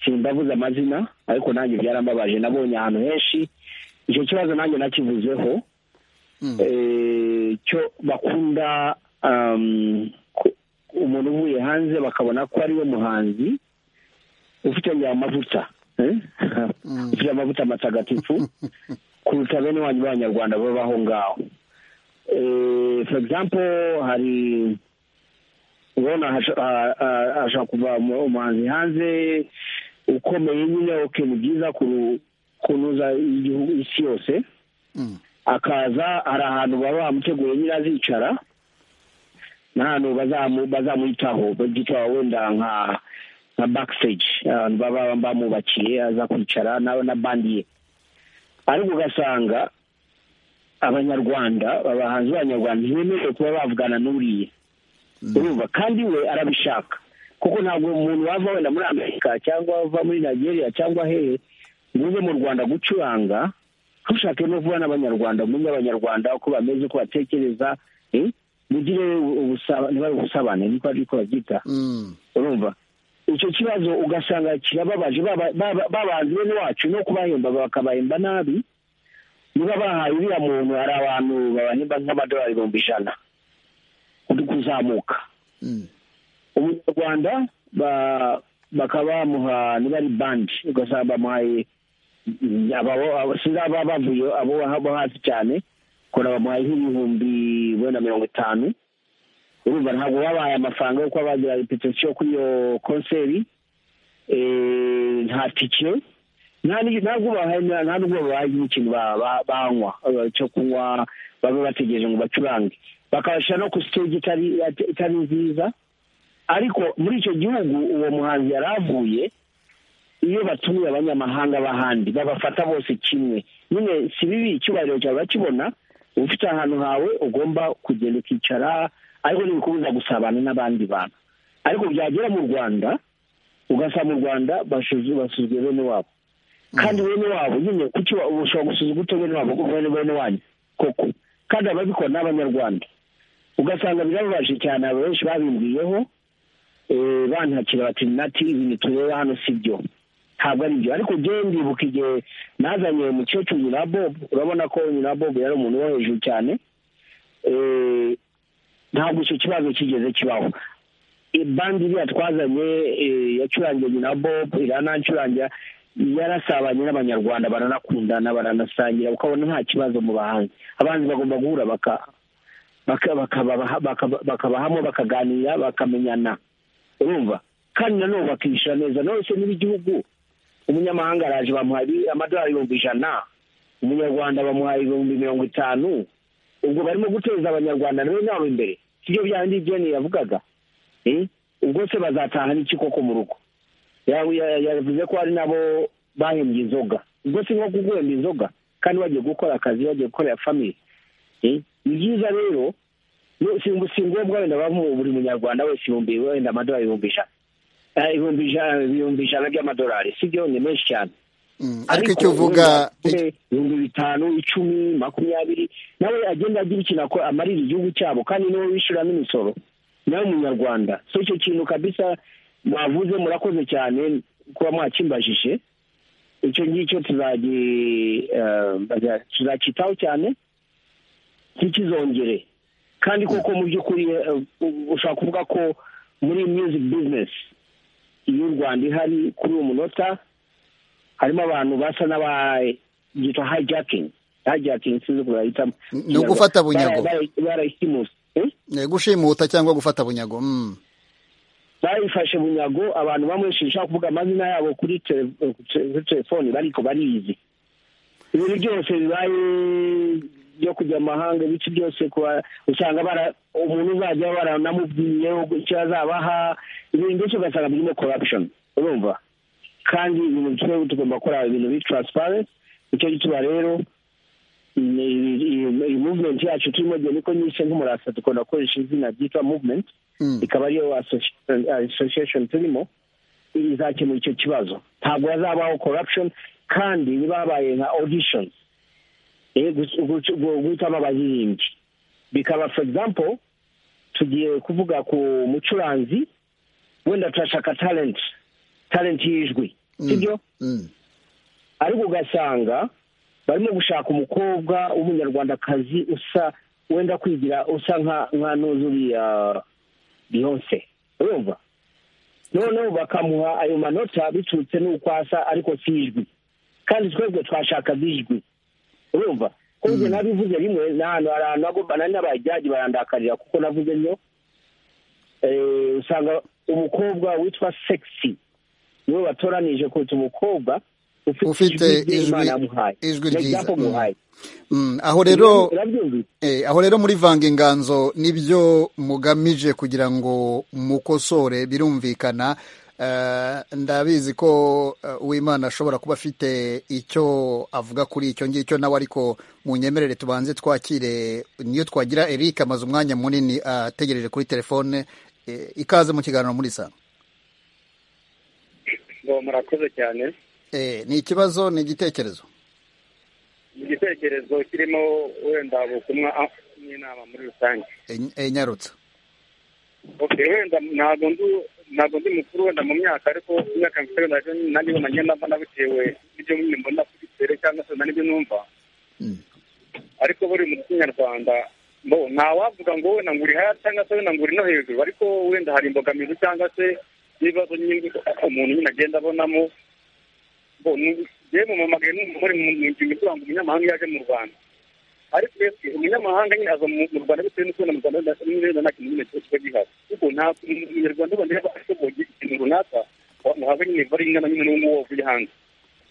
simbavuze amazina ariko nanjye byarambabaje nabonye ahantu henshi icyo kibazo nanjye nakivuzeho Eh, cyo bakunda um, ku- umuntu uvuye hanze bakabona ko ariwe muhanzi ufite ngira amavuta eh? ufite amavuta matagatifu kuruta bene wanyu b'abanyarwanda baba aho ngaho Eh, for example hari urabona hasha- ha- ha- hashobora kuva umu- umuhanzi hanze ukomeye nyine ok ni byiza kuru- kunuza igihugu isi yose akaza hari ahantu baba bamuteguye nyine azicara n'ahantu bazamu- bazamuhitaho babyita wenda nka nka backstage ahantu baba bamubakiye aza kwicara na na bandi ye ariko ugasanga abanyarwanda abahanzi b'abanyarwanda ntibemerewe kuba bavugana n'uriye urumva kandi we arabishaka kuko ntabwo umuntu wava wenda muri amerika cyangwa wava muri nigeria cyangwa hehe ngo uze mu rwanda gucuranga ntushake no vuba n'abanyarwanda umenye abanyarwanda uko bameze uko batekereza eh? mugire ubusa- ntibari ubusabane niko ariko babyita urumva icyo kibazo ugasanga kirababaje baba- baba- babanzi bene wacu no kubahemba bakabahemba nabi niba bahaye uriya muntu hari abantu babahemba nk'amadolari ibihumbi ijana uri kuzamuka umunyarwanda ba- bakaba bamuha niba ari bandi ugasanga bamuhaye aba- aba- sinzi ababa bavuye abo abo hasi cyane kora bamuhaye nk'ibihumbi wenda mirongo itanu urumva ntabwo babahaye amafaranga yo kuba bagira repetisiyo kuri iyo konseri Eh, nta tike nta n'igi- ntabwo babahaye nta n'ubwo babahaye nk'ikintu ba- ba- banywa eh, cyo kunywa babe bategereje ngo bacurange bakabashyira no ku stage itari itari nziza ariko muri icyo gihugu uwo muhanzi yari avuye iyo batumiye abanyamahanga b'ahandi babafata bose kimwe nyine si bibi icyubahiro cyawe bakibona uba ufite ahantu hawe ugomba kugenda ukicara ariko ntibikunda gusabana n'abandi bantu ariko byagera mu rwanda ugasanga mu rwanda basuzu- basuzuguye bene wabo kandi bene wabo nyine kuki wa- ushobora gusuzuga ute bene wabo kuko bene bene wanyu koko kandi ababikora ni abanyarwanda ugasanga birababaje cyane abo benshi babimbwiyeho eh, bantakira bati nati ibintu tureba hano si byo ntabwo ari byo ariko njyewe ndibuka igihe nazanye umukecuru nyirabob urabona ko nyirabob yari umuntu wo hejuru cyane eh, ntabwo icyo kibazo kigeze kibaho bandi iriya twazanye eh, yacurangiye nyina bob iranancurangira yarasabanye n'abanyarwanda baranakundana baranasangira ukabona nta kibazo mu bahanzi abahanzi bagomba guhura baka- baka- bakabaha- bakaba- bakabahamo bakaganira bakamenyana urumva kandi nanone bakishyura neza none se niba igihugu umunyamahanga araje bamuha ibi- amadolari ibihumbi ijana umunyarwanda bamuha ibihumbi mirongo itanu ubwo barimo guteza abanyarwanda na bene wabo imbere sibyo bya bindi byeni yavugaga Eh, ubwo se bazataha n'iki koko mu rugo Ya- ya- yavuze ko hari n'abo bahembye inzoga ubwo si nko kuguhemba inzoga kandi bagiye gukora akazi bagiye gukorera famiye Eh, ni byiza rero no- si si ngombwa wenda bamu- buri munyarwanda wese ibihumbi wenda amadolari ibihumbi ijana Eh, ibihumbi ijana ibihumbi ijana by'amadolari si byo ni menshi cyane Mm, ariko icyo uvuga wenda ibihumbi bitanu icumi makumyabiri nawe agenda agira ikintu ako- amarira igihugu cyabo kandi niwe wishyuramo imisoro nawe munyarwanda so icyo kintu kabisa mwavuze murakoze cyane kuba mwakimbajije icyo ngicyo tuzagi- eh, baza- tuzacyitaho cyane ntikizongere kandi koko mu by'ukuri eh, u- ushobora kuvuga ko muri music business y'u rwanda ihari kuri uyu munota harimo abantu basa n'ababyita hijakingi hijakingi sinzi ukuntu bayitamo ni ugufata bunyago. barayisimusi Eh, gushimuta cyangwa gufata bunyago mm. bayifashe bunyago abantu bamwe sinshaka kuvuga amazina yabo kuri tele- kuri telefoni bariko barizi ibintu byose bibaye byo kujya mu mahanga ibice byose kuba- usanga bara- umuntu uzajya baranamubwiye icyo azabaha ibintu byose ugasanga birimo corruption urumva kandi ibintu twe tugomba gukora ibintu biri transparent icyo gituma rero ni- iyi- iyi- iyi movement yacu turimo igihe niko nyise nk'umurasa dukunda gukoresha izina ryitwa movement ikaba ariyo association- association turimo izakemura icyo kibazo ntabwo hazabaho corruption kandi ntibabaye nka auditions eh, gu- gu- gu- guhitamo abaririmbyi bikaba for example tugiye kuvuga ku mucuranzi wenda turashaka talent talent y'ijwi sibyo ariko ugasanga barimo gushaka umukobwa w'umunyarwandakazi usa wenda kwigira usa nka nka n'uzuriya beyonce urumva noneho bakamuha ayo manota biturutse n'uko asa ariko si ijwi kandi twebwe twashakaga ijwi urumva ko ibyo nabivuze rimwe ni ahantu hari ahantu hagomba nari n'abajyaji barandakarira kuko navuze nyo eh, usanga umukobwa witwa sexy niwe watoranije kuruta umukobwa ufite rye ijwi Imana yamuhaye. ijwi Na ryiza Jacob Mm. muhaye. Mm, aho rero Urabyumvise? eh, aho rero muri vanga inganzo nibyo mugamije kugira ngo mukosore birumvikana Eh, ndabizi ko eh, uwimana ashobora kuba afite icyo avuga kuri icyo ngicyo nawe ariko mu nyemerere tubanze twakire niyo twagira Eric amaze umwanya munini ategereje kuri telefone Eh, ikaze mu kiganiro muri saa ngo murakoze cyane ni ikibazo ni igitekerezo igitekerezo kirimo wenda butumwa n'inama muri rusange nyarutsa oke wenda ntabwo ndu ntabwo ndi mukuru wenda mu myaka ariko imyaka mfite wenda nanjye bumenye naba nabitewe n'ibyo nyine mbona kuri tere cyangwa se n'ibyo numva ariko buri mu kinyarwanda bo ntawavuga ngo wenda ngo uri hasi cyangwa se wenda ngo uri no hejuru ariko wenda hari imbogamizi cyangwa se n'ibibazo nyine umuntu nyine agenda abonamo yewe mu mamagaye n'umugore mu ngingo ivuga ngo umunyamahanga yaje mu rwanda ariko mbese umunyamahanga nyine aza mu rwanda bitewe n'uko mu rwanda nta kintu nyine kiba gihari kuko nta munyarwanda wenda yaba ashoboye ikintu runaka muhabwa nyine vare ingana nyine n'uwo wavuye hanze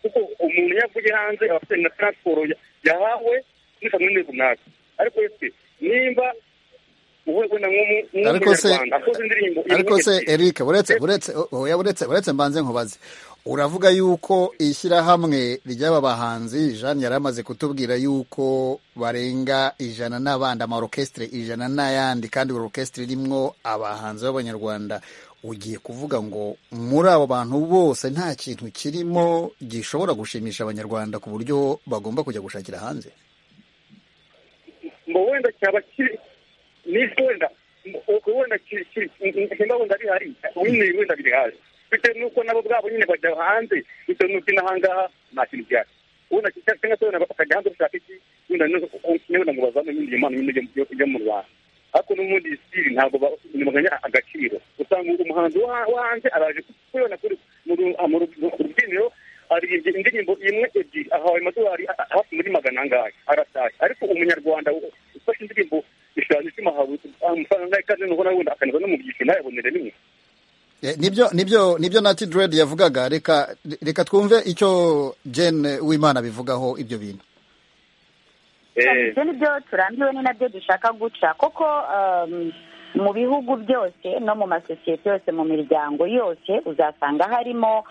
kuko umuntu iyo avuye hanze aba afite na taransiporo yahawe muri kaminuza runaka ariko ese nimba ariko se ariko se erike uretse uretse uretse uretse mbanze nkubaze uravuga yuko ishyirahamwe ry'aba bahanzi jean yari amaze kutubwira yuko barenga ijana n'abandi amarokesitire ijana n'ayandi kandi buri orokesitire irimo abahanzi b'abanyarwanda ugiye kuvuga ngo muri abo bantu bose nta kintu kirimo gishobora gushimisha abanyarwanda ku buryo bagomba kujya gushakira hanze ngo wenda cyaba kiri nibyo wenda ubwo wenda ihema wenda rihari ubundi wenda biri hasi bitewe n'uko nabo ubwabo nyine bajya hanze bitewe n'uko inaha ngaha nta kintu gihari wenda cyangwa se wenda bakajya hanze gushaka iki wenda wenda ngo bazame ibindi impano nyine yo mu rwanda ariko n'ubundi siri ntabwo baganya agaciro usanga umuhanzi wo hanze araje kubona kuri mu rubyiniro aririmbye indirimbo imwe ebyiri ahawe amadolari hafi muri magana angahe arataye ariko umunyarwanda ufashe indirimbo igishushanyo cy'umuhawe amafaranga ikaze nuko nawe wenda akanyuzwa no mu byiciro ntayabonere rimwe nibyo nibyo nibyo nati dread yavugaga reka reka twumve icyo jane w'imana bivugaho ibyo bintu ibyo ni byo turambiwe ni nabyo dushaka guca koko mu bihugu byose no mu masosiyete yose mu miryango yose uzasanga harimo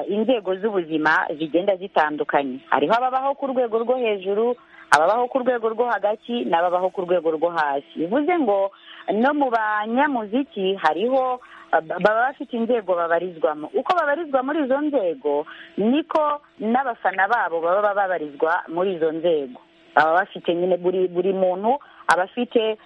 inzego z'ubuzima zigenda zitandukanye hariho ababaho ku rwego rwo hejuru ababaho ku rwego rwo hagati n'ababaho ku rwego rwo hasi bivuze ngo no mu banyamuziki hariho baba bafite inzego babarizwamo uko babarizwa muri izo nzego niko n'abafana babo baba babarizwa muri izo nzego baba bafite nyine buri buri muntu aba afite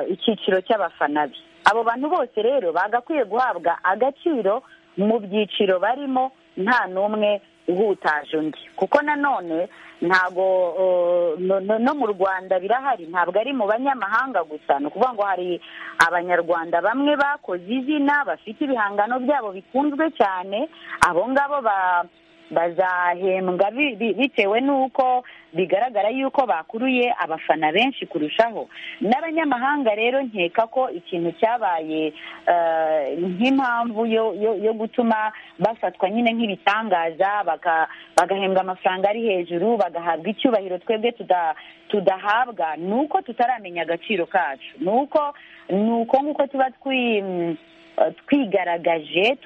icyiciro cy'abafana be abo bantu bose rero bagakwiye guhabwa agaciro mu byiciro barimo nta n'umwe uhutaje undi kuko nanone ntabwo no mu rwanda birahari ntabwo ari mu banyamahanga gusa ni ukuvuga ngo hari abanyarwanda bamwe bakoze izina bafite ibihangano byabo bikunzwe cyane abo ngabo ba bazahembwa bitewe n'uko bigaragara yuko bakuruye abafana benshi kurushaho n'abanyamahanga rero nkeka ko ikintu cyabaye nk'impamvu yo gutuma bafatwa nyine nk'ibitangaza bagahembwa amafaranga ari hejuru bagahabwa icyubahiro twebwe tudahabwa ni uko tutaramenya agaciro kacu ni uko ni uko nk'uko tuba twi twigaragaje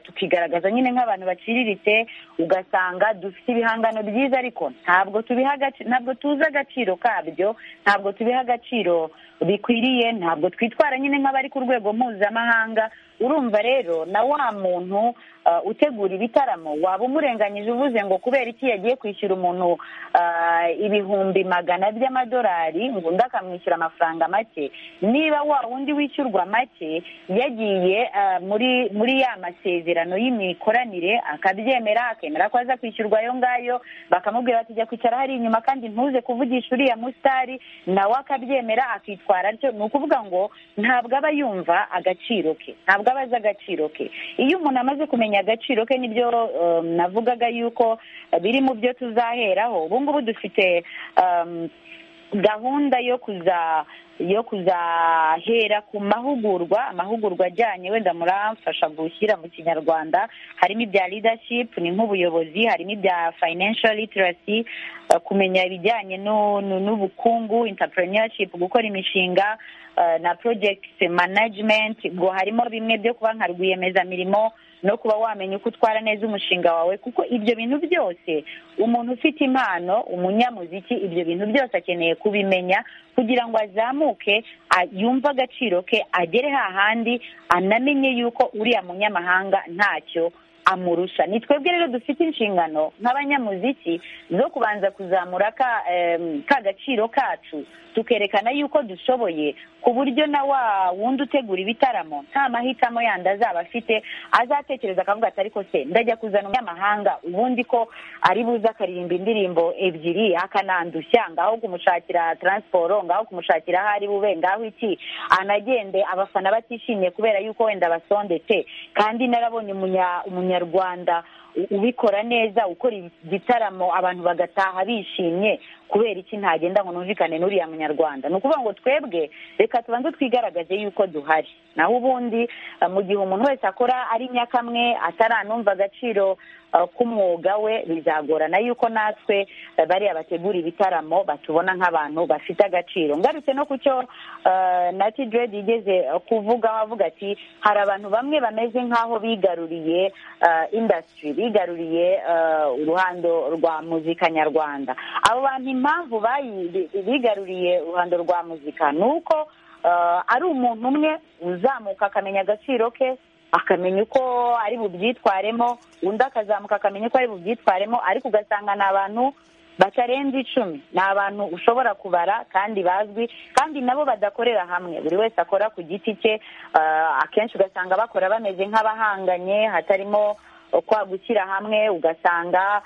tukigaragaza nyine nk'abantu baciriritse ugasanga dufite ibihangano byiza ariko ntabwo tubiha ntabwo tuzi agaciro kabyo ntabwo tubiha agaciro bikwiriye ntabwo twitwara nyine nk'abari ku rwego mpuzamahanga urumva rero na wa muntu utegura ibitaramo waba umurenganyije uvuze ngo kubera iki yagiye kwishyura umuntu ibihumbi magana by'amadolari ngo undi akamwishyura amafaranga make niba wa wundi wishyurwa make yagiye muri muri ya masezerano y'imikoranire akabyemera akemera ko aza kwishyurwa ayo ngayo bakamubwira bati jya kwicara hari inyuma kandi ntuze kuvugisha uriya musitari nawe akabyemera akitwara atyo ni ukuvuga ngo ntabwo aba yumva agaciro ke ntabwo aba azi agaciro ke iyo umuntu amaze kumenya agaciro ke nibyo navugaga yuko biri mu byo tuzaheraho ubu ngubu dufite gahunda yo kuza yo kuzahera ku mahugurwa amahugurwa ajyanye wenda muramfasha gushyira mu kinyarwanda harimo ibya leadership ni nk'ubuyobozi harimo ibya financial literacy kumenya ibijyanye n'ubukungu entrepreneurship gukora imishinga na project management ngo harimo bimwe byo kuba nka rwiyemezamirimo no kuba wamenya uko utwara neza umushinga wawe kuko ibyo bintu byose umuntu ufite impano umunyamuziki ibyo bintu byose akeneye kubimenya kugira ngo azamuke yumve agaciro ke agere hahandi anamenye yuko uriya munyamahanga ntacyo amurusha ni twebwe rero dufite inshingano nk'abanyamuziki zo kubanza kuzamura ka gaciro kacu tukerekana yuko dushoboye ku buryo na wa wundi utegura ibitaramo nta mahitamo yandi azaba afite azatekereza akavuga ati ariko se ndajya kuzana umunyamahanga ubundi ko ari buze akaririmba indirimbo ebyiri akanandushya ngaho kumushakira taransiporo ngaho kumushakira aho ari bube ngaho iki anagende abafana batishimye kubera yuko wenda basondetse kandi narabonye umunyarwanda ubikora neza ukora igitaramo abantu bagataha bishimye kubera iki ntagenda ngo numvikane n'uriya munyarwanda ni ukuvuga ngo twebwe reka tubanze twigaragaze yuko duhari naho ubundi mu gihe umuntu wese akora ari nyakamwe ataranumva agaciro k'umwuga we bizagorana yuko natwe bariya bategura ibitaramo batubona nk'abantu bafite agaciro ngarutse no ku cyo nati diredi igeze kuvugaho avuga ati hari abantu bamwe bameze nk'aho bigaruriye indasitiri bigaruriye uruhando rwa muzika nyarwanda abo bantu impamvu bigaruriye uruhando rwa muzika ni uko ari umuntu umwe uzamuka akamenya agaciro ke akamenya uko ari bubyitwaremo undi akazamuka akamenya uko ari bubyitwaremo ariko ugasanga ni abantu batarenze icumi ni abantu ushobora kubara kandi bazwi kandi nabo badakorera hamwe buri wese akora ku giti cye akenshi ugasanga bakora bameze nk'abahanganye hatarimo kwa gushyira hamwe ugasanga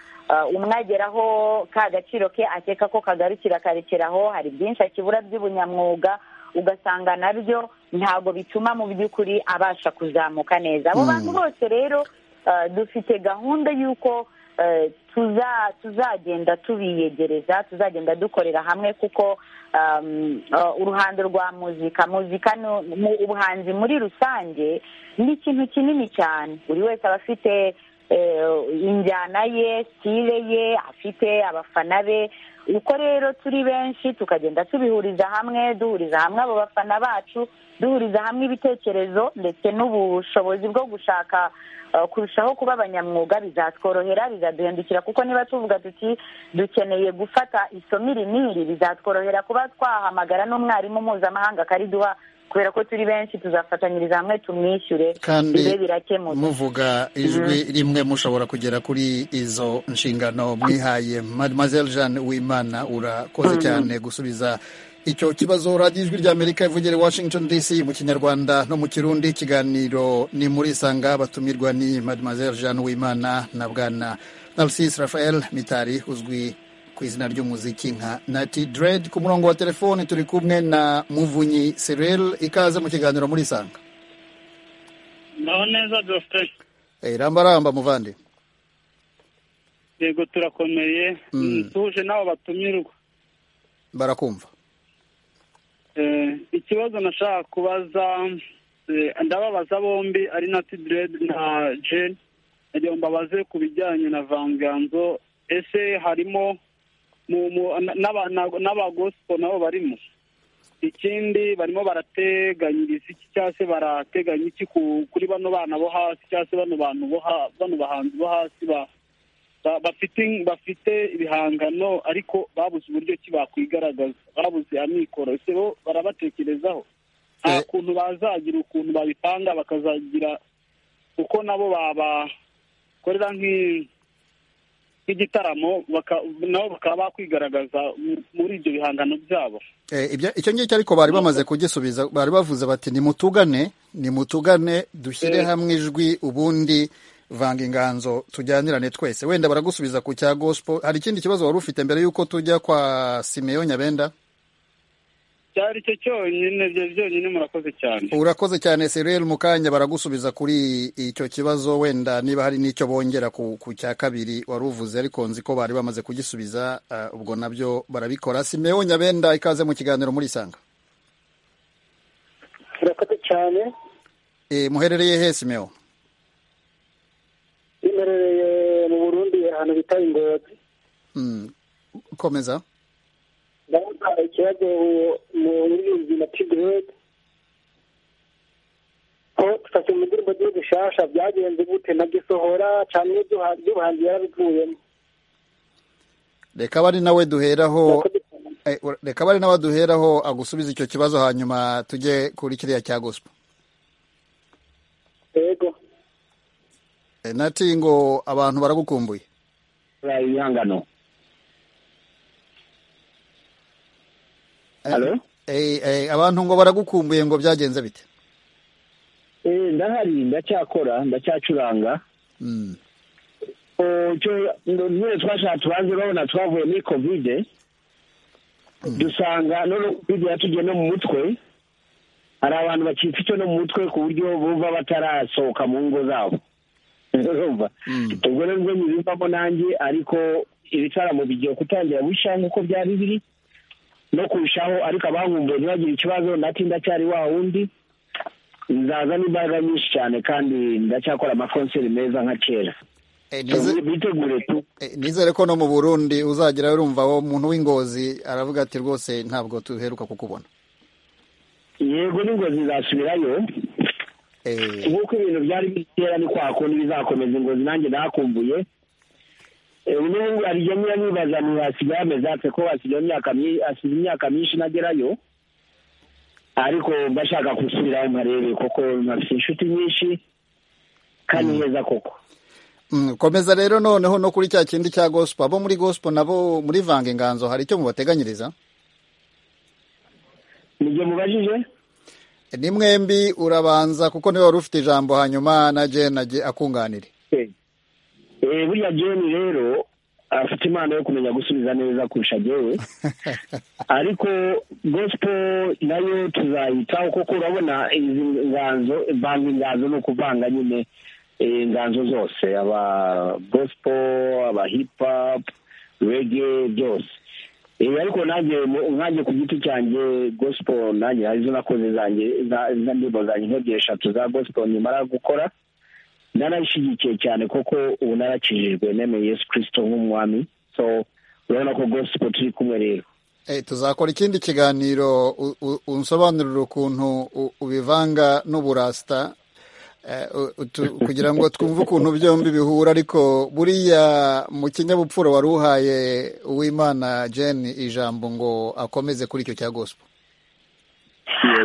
umwe ageraho ka gaciro ke akeka ko kagarukira akarekeraho hari byinshi akibura by'ubunyamwuga ugasanga nabyo ntabwo bituma mu by'ukuri abasha kuzamuka neza abo bantu bose rero dufite gahunda y'uko tuzagenda tubiyegereza tuzagenda dukorera hamwe kuko uruhando rwa muzika muzika ubuhanzi muri rusange ni ikintu kinini cyane buri wese aba afite injyana ye sitire ye afite abafana be uko rero turi benshi tukagenda tubihuriza hamwe duhuriza hamwe abo bafana bacu duhuriza hamwe ibitekerezo ndetse n'ubushobozi bwo gushaka kurushaho kuba abanyamwuga bizatworohera bizaduhindukira kuko niba tuvuga tuti dukeneye gufata isomo iri n'iri bizatworohera kuba twahamagara n'umwarimu mpuzamahanga akariduha kubera ko turi benshi tuzafatanyiriza hamwe tumwishyure bibe birakemuka muvuga ijwi rimwe mushobora kugera kuri izo nshingano mwihaye mademoiselle jeanne wimana urakoze cyane gusubiza icyo kibazo radiyo ijwi ry'amerika ivugere washington dc mu kinyarwanda no mu kirundi ikiganiro ni muri isanga abatumirwa ni mademoiselle jeanne wimana na bwana narcisse raphael mitari uzwi ku izina ry'umuziki nka nati dread ku murongo wa telefoni turi kumwe na muvunyi serel ikaze mu kiganiro muri isanga naho neza dufite irambaramba muvande yego turakomeye tuje n'abo batumirwa barakumva ikibazo nashaka kubaza ndababaza bombi ari na tidiredi na jeni nagira ngo mbabaze ku bijyanye na vanganzo ese harimo n'abagosipo nabo barimo ikindi barimo barateganyiriza iki cyangwa se barateganya iki kuri bano bana bo hasi cyangwa se bano bantu bano bahanzi bo hasi bafite ibihangano ariko babuze uburyo ki bakwigaragaza babuze amikoro ese bo barabatekerezaho nta kuntu bazagira ukuntu babipanga bakazagira uko nabo babakorera nk'igitaramo nabo bakaba bakwigaragaza muri ibyo bihangano byabo icyo ngicyo ariko bari bamaze kugisubiza bari bavuze bati nimutugane nimutugane dushyire hamwe ijwi ubundi vanga inganzo tujyanirane twese wenda baragusubiza ku cya gosipo hari ikindi kibazo wari ufite mbere y'uko tujya kwa simeyo nyabenda cyari cyo cyonyine byo byonyine murakoze cyane urakoze cyane sereri mu kanya baragusubiza kuri icyo kibazo wenda niba hari n'icyo bongera ku cya kabiri wari uvuze ariko nzi ko bari bamaze kugisubiza ubwo nabyo barabikora simeyo nyabenda ikaze mu kiganiro muri isanga murakoze cyane muherereye he simeyo imerereye mu burundi ahantu bita ingozi komeza ndavuga ikibazo muri uzi na tigrede ko dufashe mu ndirimbo z'ibishasha byagenze gute na gisohora cyane by'ubuhanzi yarabivuyemo reka bari nawe duheraho reka bari nawe duheraho agusubiza icyo kibazo hanyuma tujye kuri kiriya cya guspa yego nati ngo abantu baragukumbuye buriya ibihangano Halo? Eh, eh, abantu ngo baragukumbuye ngo byagenze bite Eh, ndahari ndacyakora ndacyacuranga Mm. Oh, cyo ngo nyine twashatse tubanze babona twavuye muri kovide dusanga none kovide yatugiye no mu mutwe hari abantu bakitse icyo no mu mutwe ku buryo bumva batarasohoka mu ngo zabo urumva ubwo rero bwo nyibivamo nanjye ariko ibitaramo bigiye gutangira bushya nk'uko byari biri no kurushaho ariko abankumbuye ntibagire ikibazo nati ndacyari wa wundi nzaza n'imbaraga nyinshi cyane kandi ndacyakora amakonseri meza nka kera nize- bitegure tu Eh, nizere ko no mu burundi uzagira urumva wo umuntu w'ingozi aravuga ati rwose ntabwo tuheruka kukubona yego n'ingozi zasubirayo nk'uko ibintu byari biri kera ni kwa kundi bizakomeza ingozi nanjye nakumbuye Eh, ubu ngubu aryamye yanibaza ngo hasigaye amezi atse ko hasigaye imyaka myi- hasize imyaka myinshi ntagerayo ariko mbashaka gusubirayo nkarebe kuko ntafite inshuti nyinshi kandi neza koko Mm, komeza rero noneho no kuri cya kindi cya gospel abo muri gospel nabo muri vanga inganzo hari icyo mubateganyiriza nibyo mubajije ni mwembi urabanza kuko niwe wari ufite ijambo hanyuma na jane aje- akunganire Eh, buriya jeni rero afite impano yo kumenya gusubiza neza kurusha jyewe ariko gospel nayo tuzayitaho kuko urabona izi nganzo banga inganzo ni ukuvanga nyine eh, inganzo zose aba gospel aba hip hop rege byose Eh, ariko nanjye mu- nkanjye ku giti cyanjye gospel nanjye arizo nakoze zanjye za- za- indirimbo zanjye nk'ebyiri eshatu za gospel nimara gukora narayishyigikiye cyane kuko ubu narakijijwe nemeye yesu kirisito nk'umwami so urabona ko gospel turi kumwe rero Eh, tuzakora ikindi kiganiro u- u- unsobanurira ukuntu u- ubivanga n'uburasita eh, u- utu- kugira ngo twumve ukuntu byombi bihura ariko buriya mu kinyabupfura wari uhaye uwimana jane ijambo ngo akomeze kuri icyo cya gospel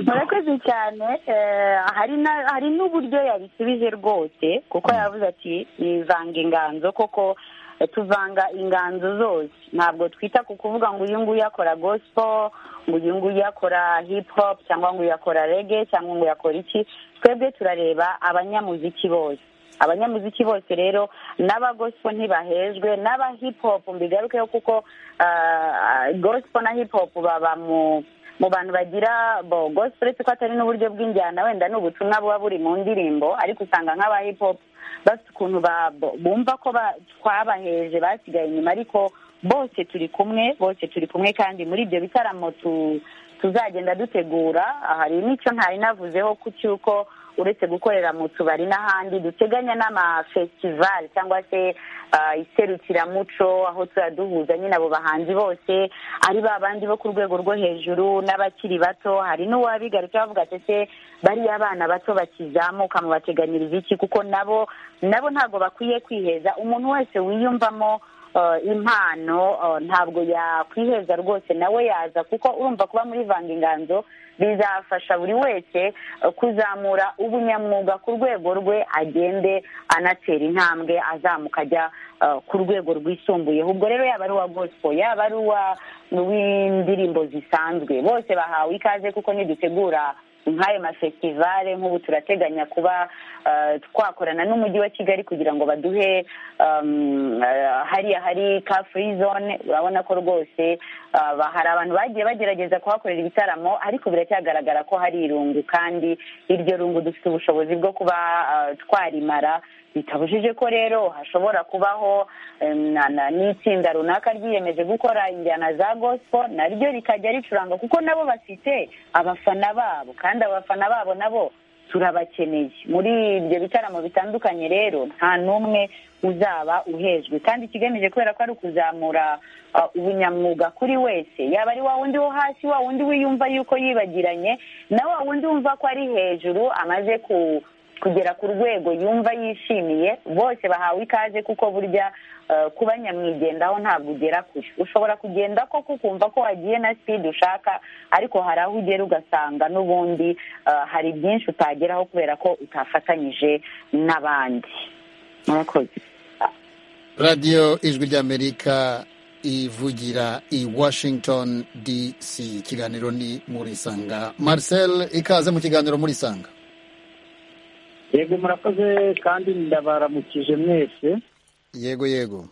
murakoze cyane eh, hari na- hari n'uburyo yabisubije rwose kuko yavuze ati nivanga inganzo koko eh, tuvanga inganzo zose ntabwo twita ku kuvuga ngo uyu nguyu akora gospel ngo uyu nguyu akora hip hop cyangwa ngo uyu akora rege cyangwa ngo uyu akora iki twebwe turareba abanyamuziki bose abanyamuziki bose rero n'abagospo ntibahejwe n'aba hip hop mbigarukeho kuko ah, gospel na hip hop baba mu mu bantu bagira bo gospel uretse ko atari n'uburyo bw'injyana wenda ni ubutumwa buba buri mu ndirimbo ariko usanga nk'aba hip hop bafite ukuntu ba- bo- bumva ko ba- twabaheje basigaye inyuma ariko bose turi kumwe bose turi kumwe kandi muri ibyo bitaramo tu- tuzagenda dutegura hari n'icyo ntari navuzeho ku cy'uko uretse gukorera mu tubari n'ahandi duteganya n'amafestivali cyangwa se ah, iserukiramuco aho tuzajya duhuza nyine abo bahanzi bose ari ba bandi bo ku rwego rwo hejuru n'abakiri bato hari n'uwabigarutseho avuga ati ese bariya abana bato bakizamuka mu bateganyiriza iki kuko nabo nabo ntabwo bakwiye kwiheza umuntu wese wiyumvamo eh, impano eh, ntabwo yakwiheza rwose nawe yaza kuko urumva kuba muri vanga inganzo bizafasha buri wese eh, kuzamura ubunyamwuga ku rwego rwe agende anatera intambwe azamuka ajya eh, ku rwego rwisumbuyeho ubwo rero yaba ari uwa gospel yaba ari uwa w'indirimbo zisanzwe bose bahawe ikaze kuko nidutegura nk'ayo mafestivale nk'ubu turateganya kuba eh, twakorana n'umujyi wa kigali kugira ngo baduhe um, eh, hariya hari ka free zone urabona ko rwose ah, ba- hari abantu bagiye bagerageza kuhakorera ibitaramo ariko biracyagaragara ko hari irungu kandi iryo rungu dufite ubushobozi bwo kuba ah, twarimara bitabujije ko rero hashobora kubaho em, na- na- n'itsinda runaka ryiyemeje gukora injyana za gospel naryo rikajya ricuranga kuko nabo bafite abafana babo kandi abafana babo nabo turabakeneye muri ibyo bitaramo bitandukanye rero nta n'umwe uzaba uhejwe kandi ikigamije kubera ko ari ukuzamura ah, ubunyamwuga kuri wese yaba ari wa wundi wo hasi wa wundi wiyumva yuko yibagiranye na wa wundi wumva ko ari hejuru amaze ku kugera ku rwego yumva yishimiye bose bahawe ikaze kuko burya eh, kuba nyamwigendaho ntabwo ugera kure ushobora kugenda ko kukumva ko wagiye na sipidi ushaka ariko hari aho ugera ugasanga n'ubundi eh, hari byinshi utageraho kubera ko utafatanyije n'abandi murakoze radiyo ijwi ry'amerika ivugira i washington dc ikiganiro ni muri isanga marcel ikaze mu kiganiro muri isanga yego murakoze kandi ndabaramukije mwese yego yego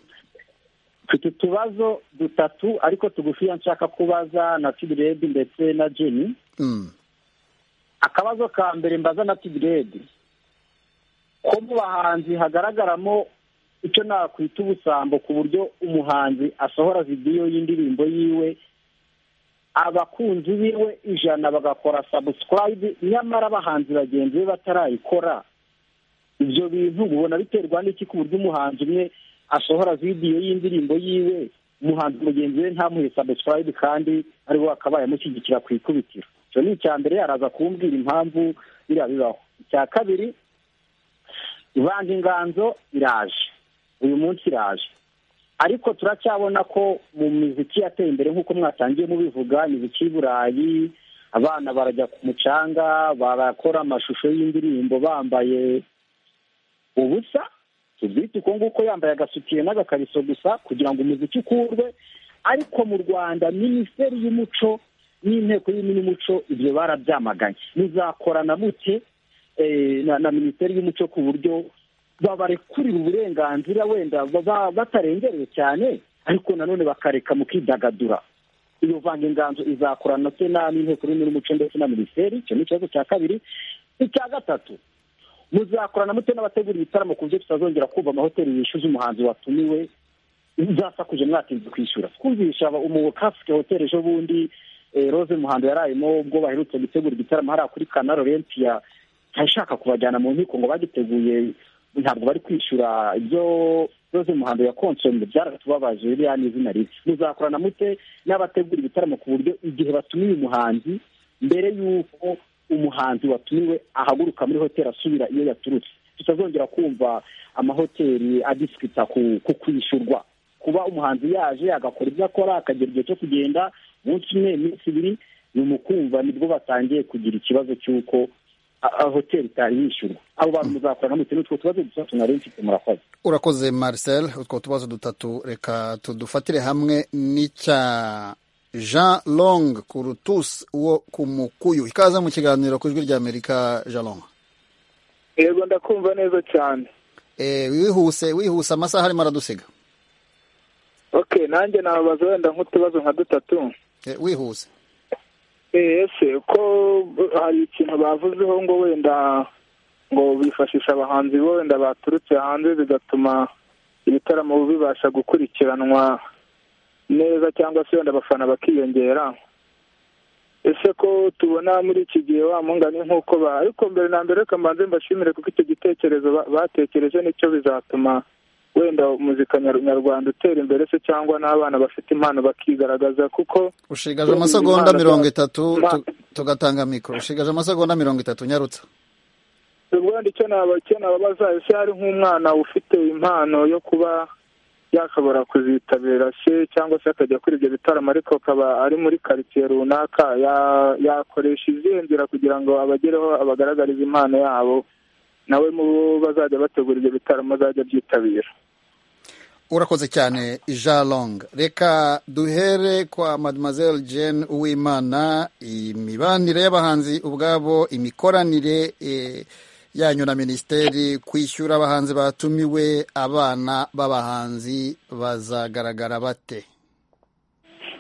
mfite utubazo dutatu ariko tugufiya nshaka kubaza na tiburedi ndetse na jeni Mm. akabazo ka mbere mbaza na tiburedi ko mu bahanzi hagaragaramo icyo nakwita ubusambo ku buryo umuhanzi asohora vidiyo y'indirimbo yiwe abakunzi biwe ijana bagakora sabusikarayibu nyamara abahanzi bagenzi be batarayikora ibyo bintu ubona biterwa n'iki ku buryo umuhanzi umwe asohora vidiyo y'indirimbo yiwe umuhanzi mugenzi we ntamuhe sabusikarayibu kandi ari we akabaye amushyigikira ku ikubitiro icyo ni icya mbere araza kumbwira impamvu biriya bibaho icya kabiri ivanga inganzo iraje uyu munsi iraje ariko turacyabona ko mu miziki yateye imbere nk'uko mwatangiye mubivuga imiziki y'i burayi abana barajya ku mucanga barakora amashusho y'indirimbo bambaye ubusa tubyite uko nguko yambaye agasutiye n'agakariso gusa kugira ngo umuziki ukurwe ariko mu rwanda minisiteri y'umuco n'inteko y'ururimi n'umuco ibyo barabyamaganye muzakorana mute eh, na na minisiteri y'umuco ku buryo babarekurira uburenganzira wenda baba batarengerewe cyane ariko nanone bakareka mu kwidagadura iyo vanga inganzo izakorana se na n'inteko y'ururimi n'umuco ndetse na minisiteri icyo ni ikibazo cya kabiri icya gatatu muzakorana mute n'abategura ibitaramo ku buryo tutazongera kumva amahoteli yishyuza umuhanzi watumiwe uzasakuje mwatinze kwishyura twumvisha aba- umu kasike hoteli ejo bundi eh, rose muhando yarayemo ubwo baherutse gutegura igitaramo hariya kuri kanaro rempiya ntashaka kubajyana mu nkiko ngo bagiteguye ntabwo bari kwishyura ibyo rose muhando ya konsombe byaratubabaje biriya ni izina ribi muzakorana mute n'abategura ibitaramo ku buryo igihe batumiye umuhanzi mbere y'uko umuhanzi watumiwe ahaguruka muri hoteli asubira iyo yaturutse tutazongera kumva amahoteli adisikita ku ku kwishyurwa kuba umuhanzi yaje agakora ibyo akora akagera igihe cyo kugenda umunsi umwe iminsi ibiri ni umukumva nibwo batangiye kugira ikibazo cy'uko a- a- hoteli itari yishyurwa abo bantu muzakorana mute n'utwo tubazo dusa tunari mfite murakoze urakoze marcel utwo tubazo dutatu reka tudufatire hamwe n'icya jean long kurutus wo ku mukuyu ikaze mu kiganiro ku ijwi ry'amerika jean long yego ndakumva neza cyane Eh, wihuse wihuse amasaha arimo aradusiga okay nanjye nababaza wenda nk'utubazo nka dutatu Eh, wihuse Eh, ese ko hari ikintu bavuzeho ngo wenda ngo bifashisha abahanzi bo wenda baturutse hanze bigatuma ibitaramo bibasha gukurikiranwa neza cyangwa se wenda abafana bakiyongera ese ko tubona muri iki gihe wa mungani nk'uko ba ariko mbere na mbere reka mbanze mbashimire kuko icyo gitekerezo ba- batekereje nicyo bizatuma wenda muzika nyar- nyarwanda utera imbere se cyangwa n'abana bafite impano bakigaragaza kuko ushigaje amasegonda mirongo itatu tu- tugatanga mikoro ushigaje amasegonda mirongo itatu nyarutsa ubundi icyo naba icyo nababaza ese hari nk'umwana ufite impano yo kuba yashobora kuzitabira se cyangwa se akajya kuri ibyo bitaramo ariko akaba ari muri karitsiye runaka ya- yakoresha izihe nzira kugira ngo abagereho abagaragarize impano yabo nawe mu bo bazajya bategura ibyo bitaramo azajya byitabira urakoze cyane jean long reka duhere kwa mademoiselle jane uwimana imibanire y'abahanzi ubwabo imikoranire eh, yanyu na minisiteri kwishyura abahanzi batumiwe abana b'abahanzi bazagaragara bate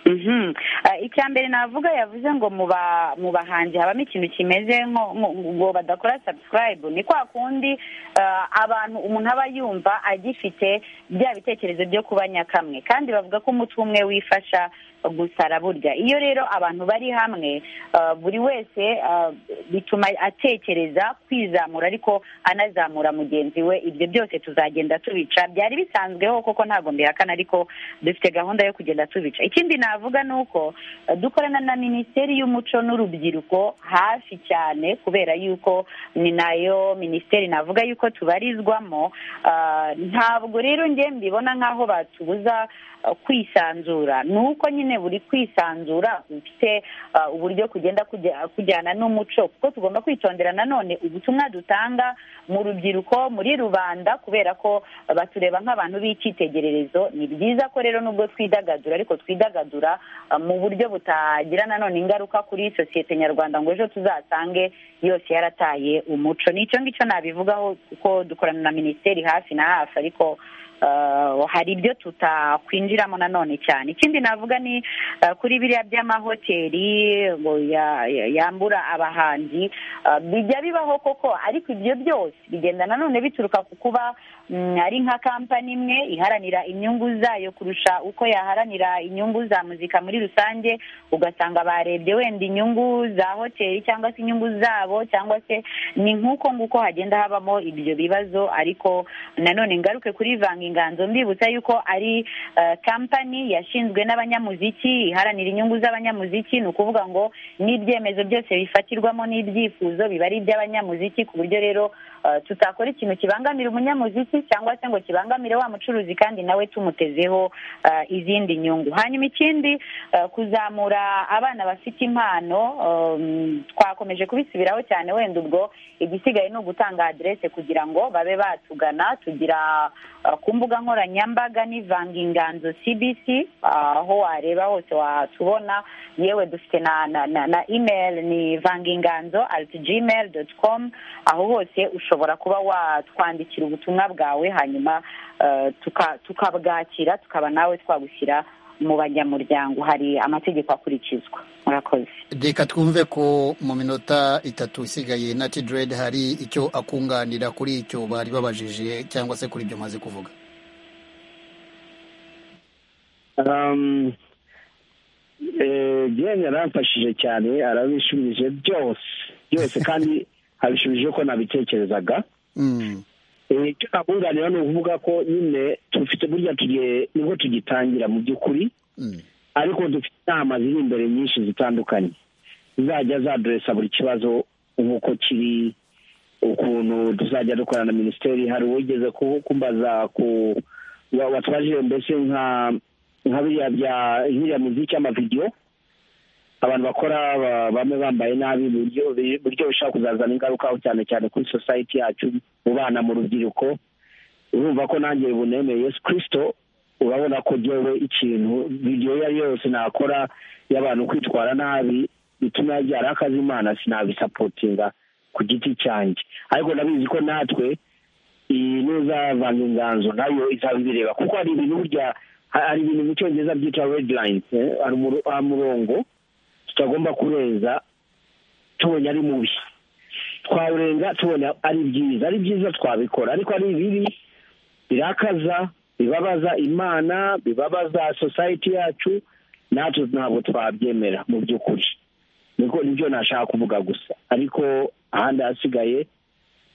Mhm. Ah, icya mbere navuga yavuze ngo mu ba- mu bahanzi habamo ikintu kimeze nko nko- ngo badakora subscribe ni kwa kundi ah, abantu umuntu aba yumva agifite bya bitekerezo byo kuba nyakamwe kandi bavuga ko umutwe umwe wifasha gusara burya iyo rero abantu bari hamwe ah, buri wese ah, bituma atekereza kwizamura ariko anazamura mugenzi we ibyo byose tuzagenda tubica byari bisanzweho koko ntabwo mbihakana ariko dufite gahunda yo kugenda tubica ikindi navuga ni uko eh, dukorana na minisiteri y'umuco n'urubyiruko hafi cyane kubera yuko ni nayo minisiteri navuga yuko tubarizwamo Ah, ntabwo rero njye mbibona nk'aho batubuza eh, kwisanzura ni uko nyine nyine buri kwisanzura ufite uburyo kugenda kujyana n'umuco kuko tugomba kwitondera nanone ubutumwa dutanga mu rubyiruko muri rubanda kubera ko batureba nk'abantu b'icyitegererezo ni byiza ko rero nubwo twidagadura ariko twidagadura mu buryo butagira nanone ingaruka kuri sosiyete nyarwanda ngo ejo tuzasange yose yarataye umuco nicyo ngicyo nabivugaho kuko dukorana na minisiteri hafi na hafi ariko hari ibyo tutakwinjiramo nanone cyane ikindi navuga ni kuri biriya by'amahoteli ngo yambura abahanzi bijya bibaho koko ariko ibyo byose bigenda nanone bituruka ku kuba ari nka kampani imwe iharanira inyungu zayo kurusha uko yaharanira inyungu za muzika muri rusange ugasanga barebye wenda inyungu za hoteli cyangwa se inyungu zabo cyangwa se ni nk'uko nguko hagenda habamo ibyo bibazo ariko nanone ngaruke kuri vanga inganzo mbibutsa yuko ari kampani yashinzwe n'abanyamuziki iharanira inyungu z'abanyamuziki ni ukuvuga ngo n'ibyemezo byose bifatirwamo n'ibyifuzo biba ari iby'abanyamuziki ku buryo rero tutakora ikintu kibangamira umunyamuziki cyangwa se ngo kibangamire wa mucuruzi kandi nawe tumutezeho izindi nyungu hanyuma ikindi kuzamura abana bafite impano twakomeje kubisubiraho cyane wenda ubwo igisigaye ni ugutanga aderese kugira ngo babe batugana tugira ku mbuga nkoranyambaga n'ivanga inganzo cbc aho wareba hose watubona yewe dufite na na na imeri ni vanga inganzo ariti gmail doti komu aho hose ushobora kuba watwandikira ubutumwa bwawe hanyuma tukabwakira tukaba nawe twagushyira mu banyamuryango hari amategeko akurikizwa murakoze reka twumve ko mu minota itatu isigaye na tidirede hari icyo akunganira kuri icyo bari babajije cyangwa se kuri ibyo umaze kuvuga genda yaramfashije cyane arabishubije byose byose kandi abishubije ko nabitekerezaga icyo nakunganira ni ukuvuga ko nyine dufite burya tugiye nibwo tugitangira mu by'ukuri ariko dufite inama ziri imbere nyinshi zitandukanye zizajya zaduresa buri kibazo nk'uko kiri ukuntu tuzajya dukorana na minisiteri hari uwigeze kumbaza ku watubajije mbese nka nka biriya bya nk'iriya muziki y'amavideyo abantu bakora bamwe bambaye nabi buryo bishobora kuzazana ingaruka cyane cyane kuri sosayiti yacu mu bana mu rubyiruko urumva ko nanjye bunemeye yesu kirisito urabona ko ngewe ikintu iyo ari yo yose nakora y'abantu kwitwara nabi bituma yabyara akazi imana sinabisapotinga ku giti cyanjye ariko ndabizi ko natwe iyi n'uzavanga inganzo nayo izabibireba kuko hari ibintu burya hari ibintu mu cyongereza byitwa redirayini hari umurongo tutagomba kurenza tubonye ari mubi twawurenga tubona ari byiza ari byiza twabikora ariko ari bibi birakaza bibabaza imana bibabaza sosayiti yacu natwe ntabwo twabyemera mu by'ukuri niko nibyo nashaka kuvuga gusa ariko ahandi hasigaye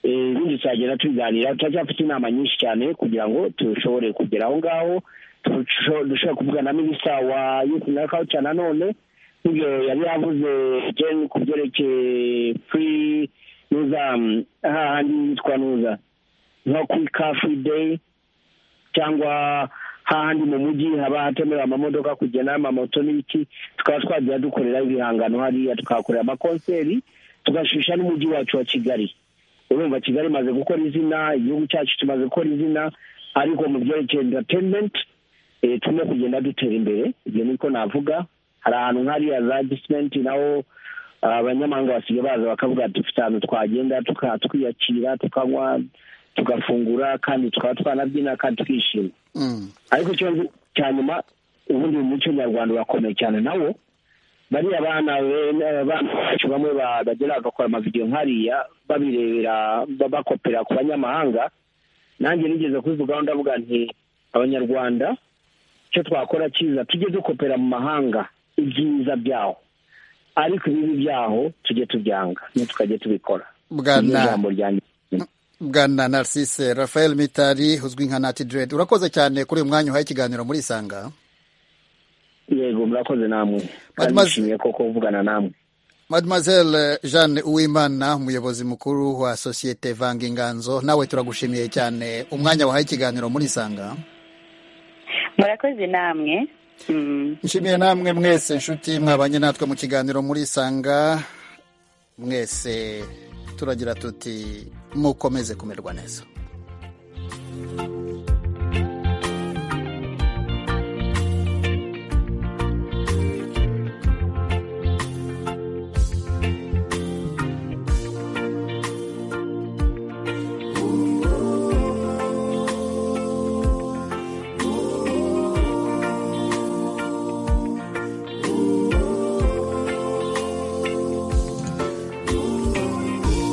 ibindi tuzagenda tubiganira turacyafite inama nyinshi cyane kugira ngo dushobore kugera aho ngaho dushobora kuvuga na minisita wa yufu na kawuca nanone n'ibyo yari yavuze jeni ku byerekeye furi nuza hahandi yitwa nuza nko kuri kafuri deyi cyangwa hahandi mu mujyi haba hatemerewe amamodoka kugenda amamoto n'ibiki tukaba twajya dukorera ibihangano hariya tukahakorera amakonseri tugashisha n'umujyi wacu wa kigali urumva kigali imaze gukora izina igihugu cyacu kimaze gukora izina ariko mu byerekeye entertainment turimo kugenda dutera imbere ibyo niko navuga hari ahantu nk'ariya za gisimenti naho abanyamahanga basigaye baza bakavuga dufite ahantu twagenda twiyakira tukanywa tugafungura kandi tukaba twanabyina kandi twishima ariko icyo cya nyuma ubundi mu muco nyarwanda urakomeye cyane nawo bariya bana bacu bamwe bagera bagakora amavidewo nk'ariya babirebera bakopera ku banyamahanga nanjye nigeze kubivugaho ndavuga nti abanyarwanda icyo twakora cyiza tujye dukopera mu mahanga ibyiza byaho ariko ibibi byaho tujye tubyanga tukajya tubikora bwana narcisse rafael mitari uzwi nka nati direde urakoze cyane kuri uyu mwanya uhaye ikiganiro muri isanga yego murakoze namwe kandi nishimiye ko kuvugana namwe mademoiselle jeanne uwimana umuyobozi mukuru wa sosiyete vanga inganzo nawe turagushimiye cyane umwanya wahaye ikiganiro muri isanga murakoze namwe nshimiye namwe mwese inshuti mwabanye natwe mu kiganiro murisanga mwese turagira tuti mukomeze kumerwa neza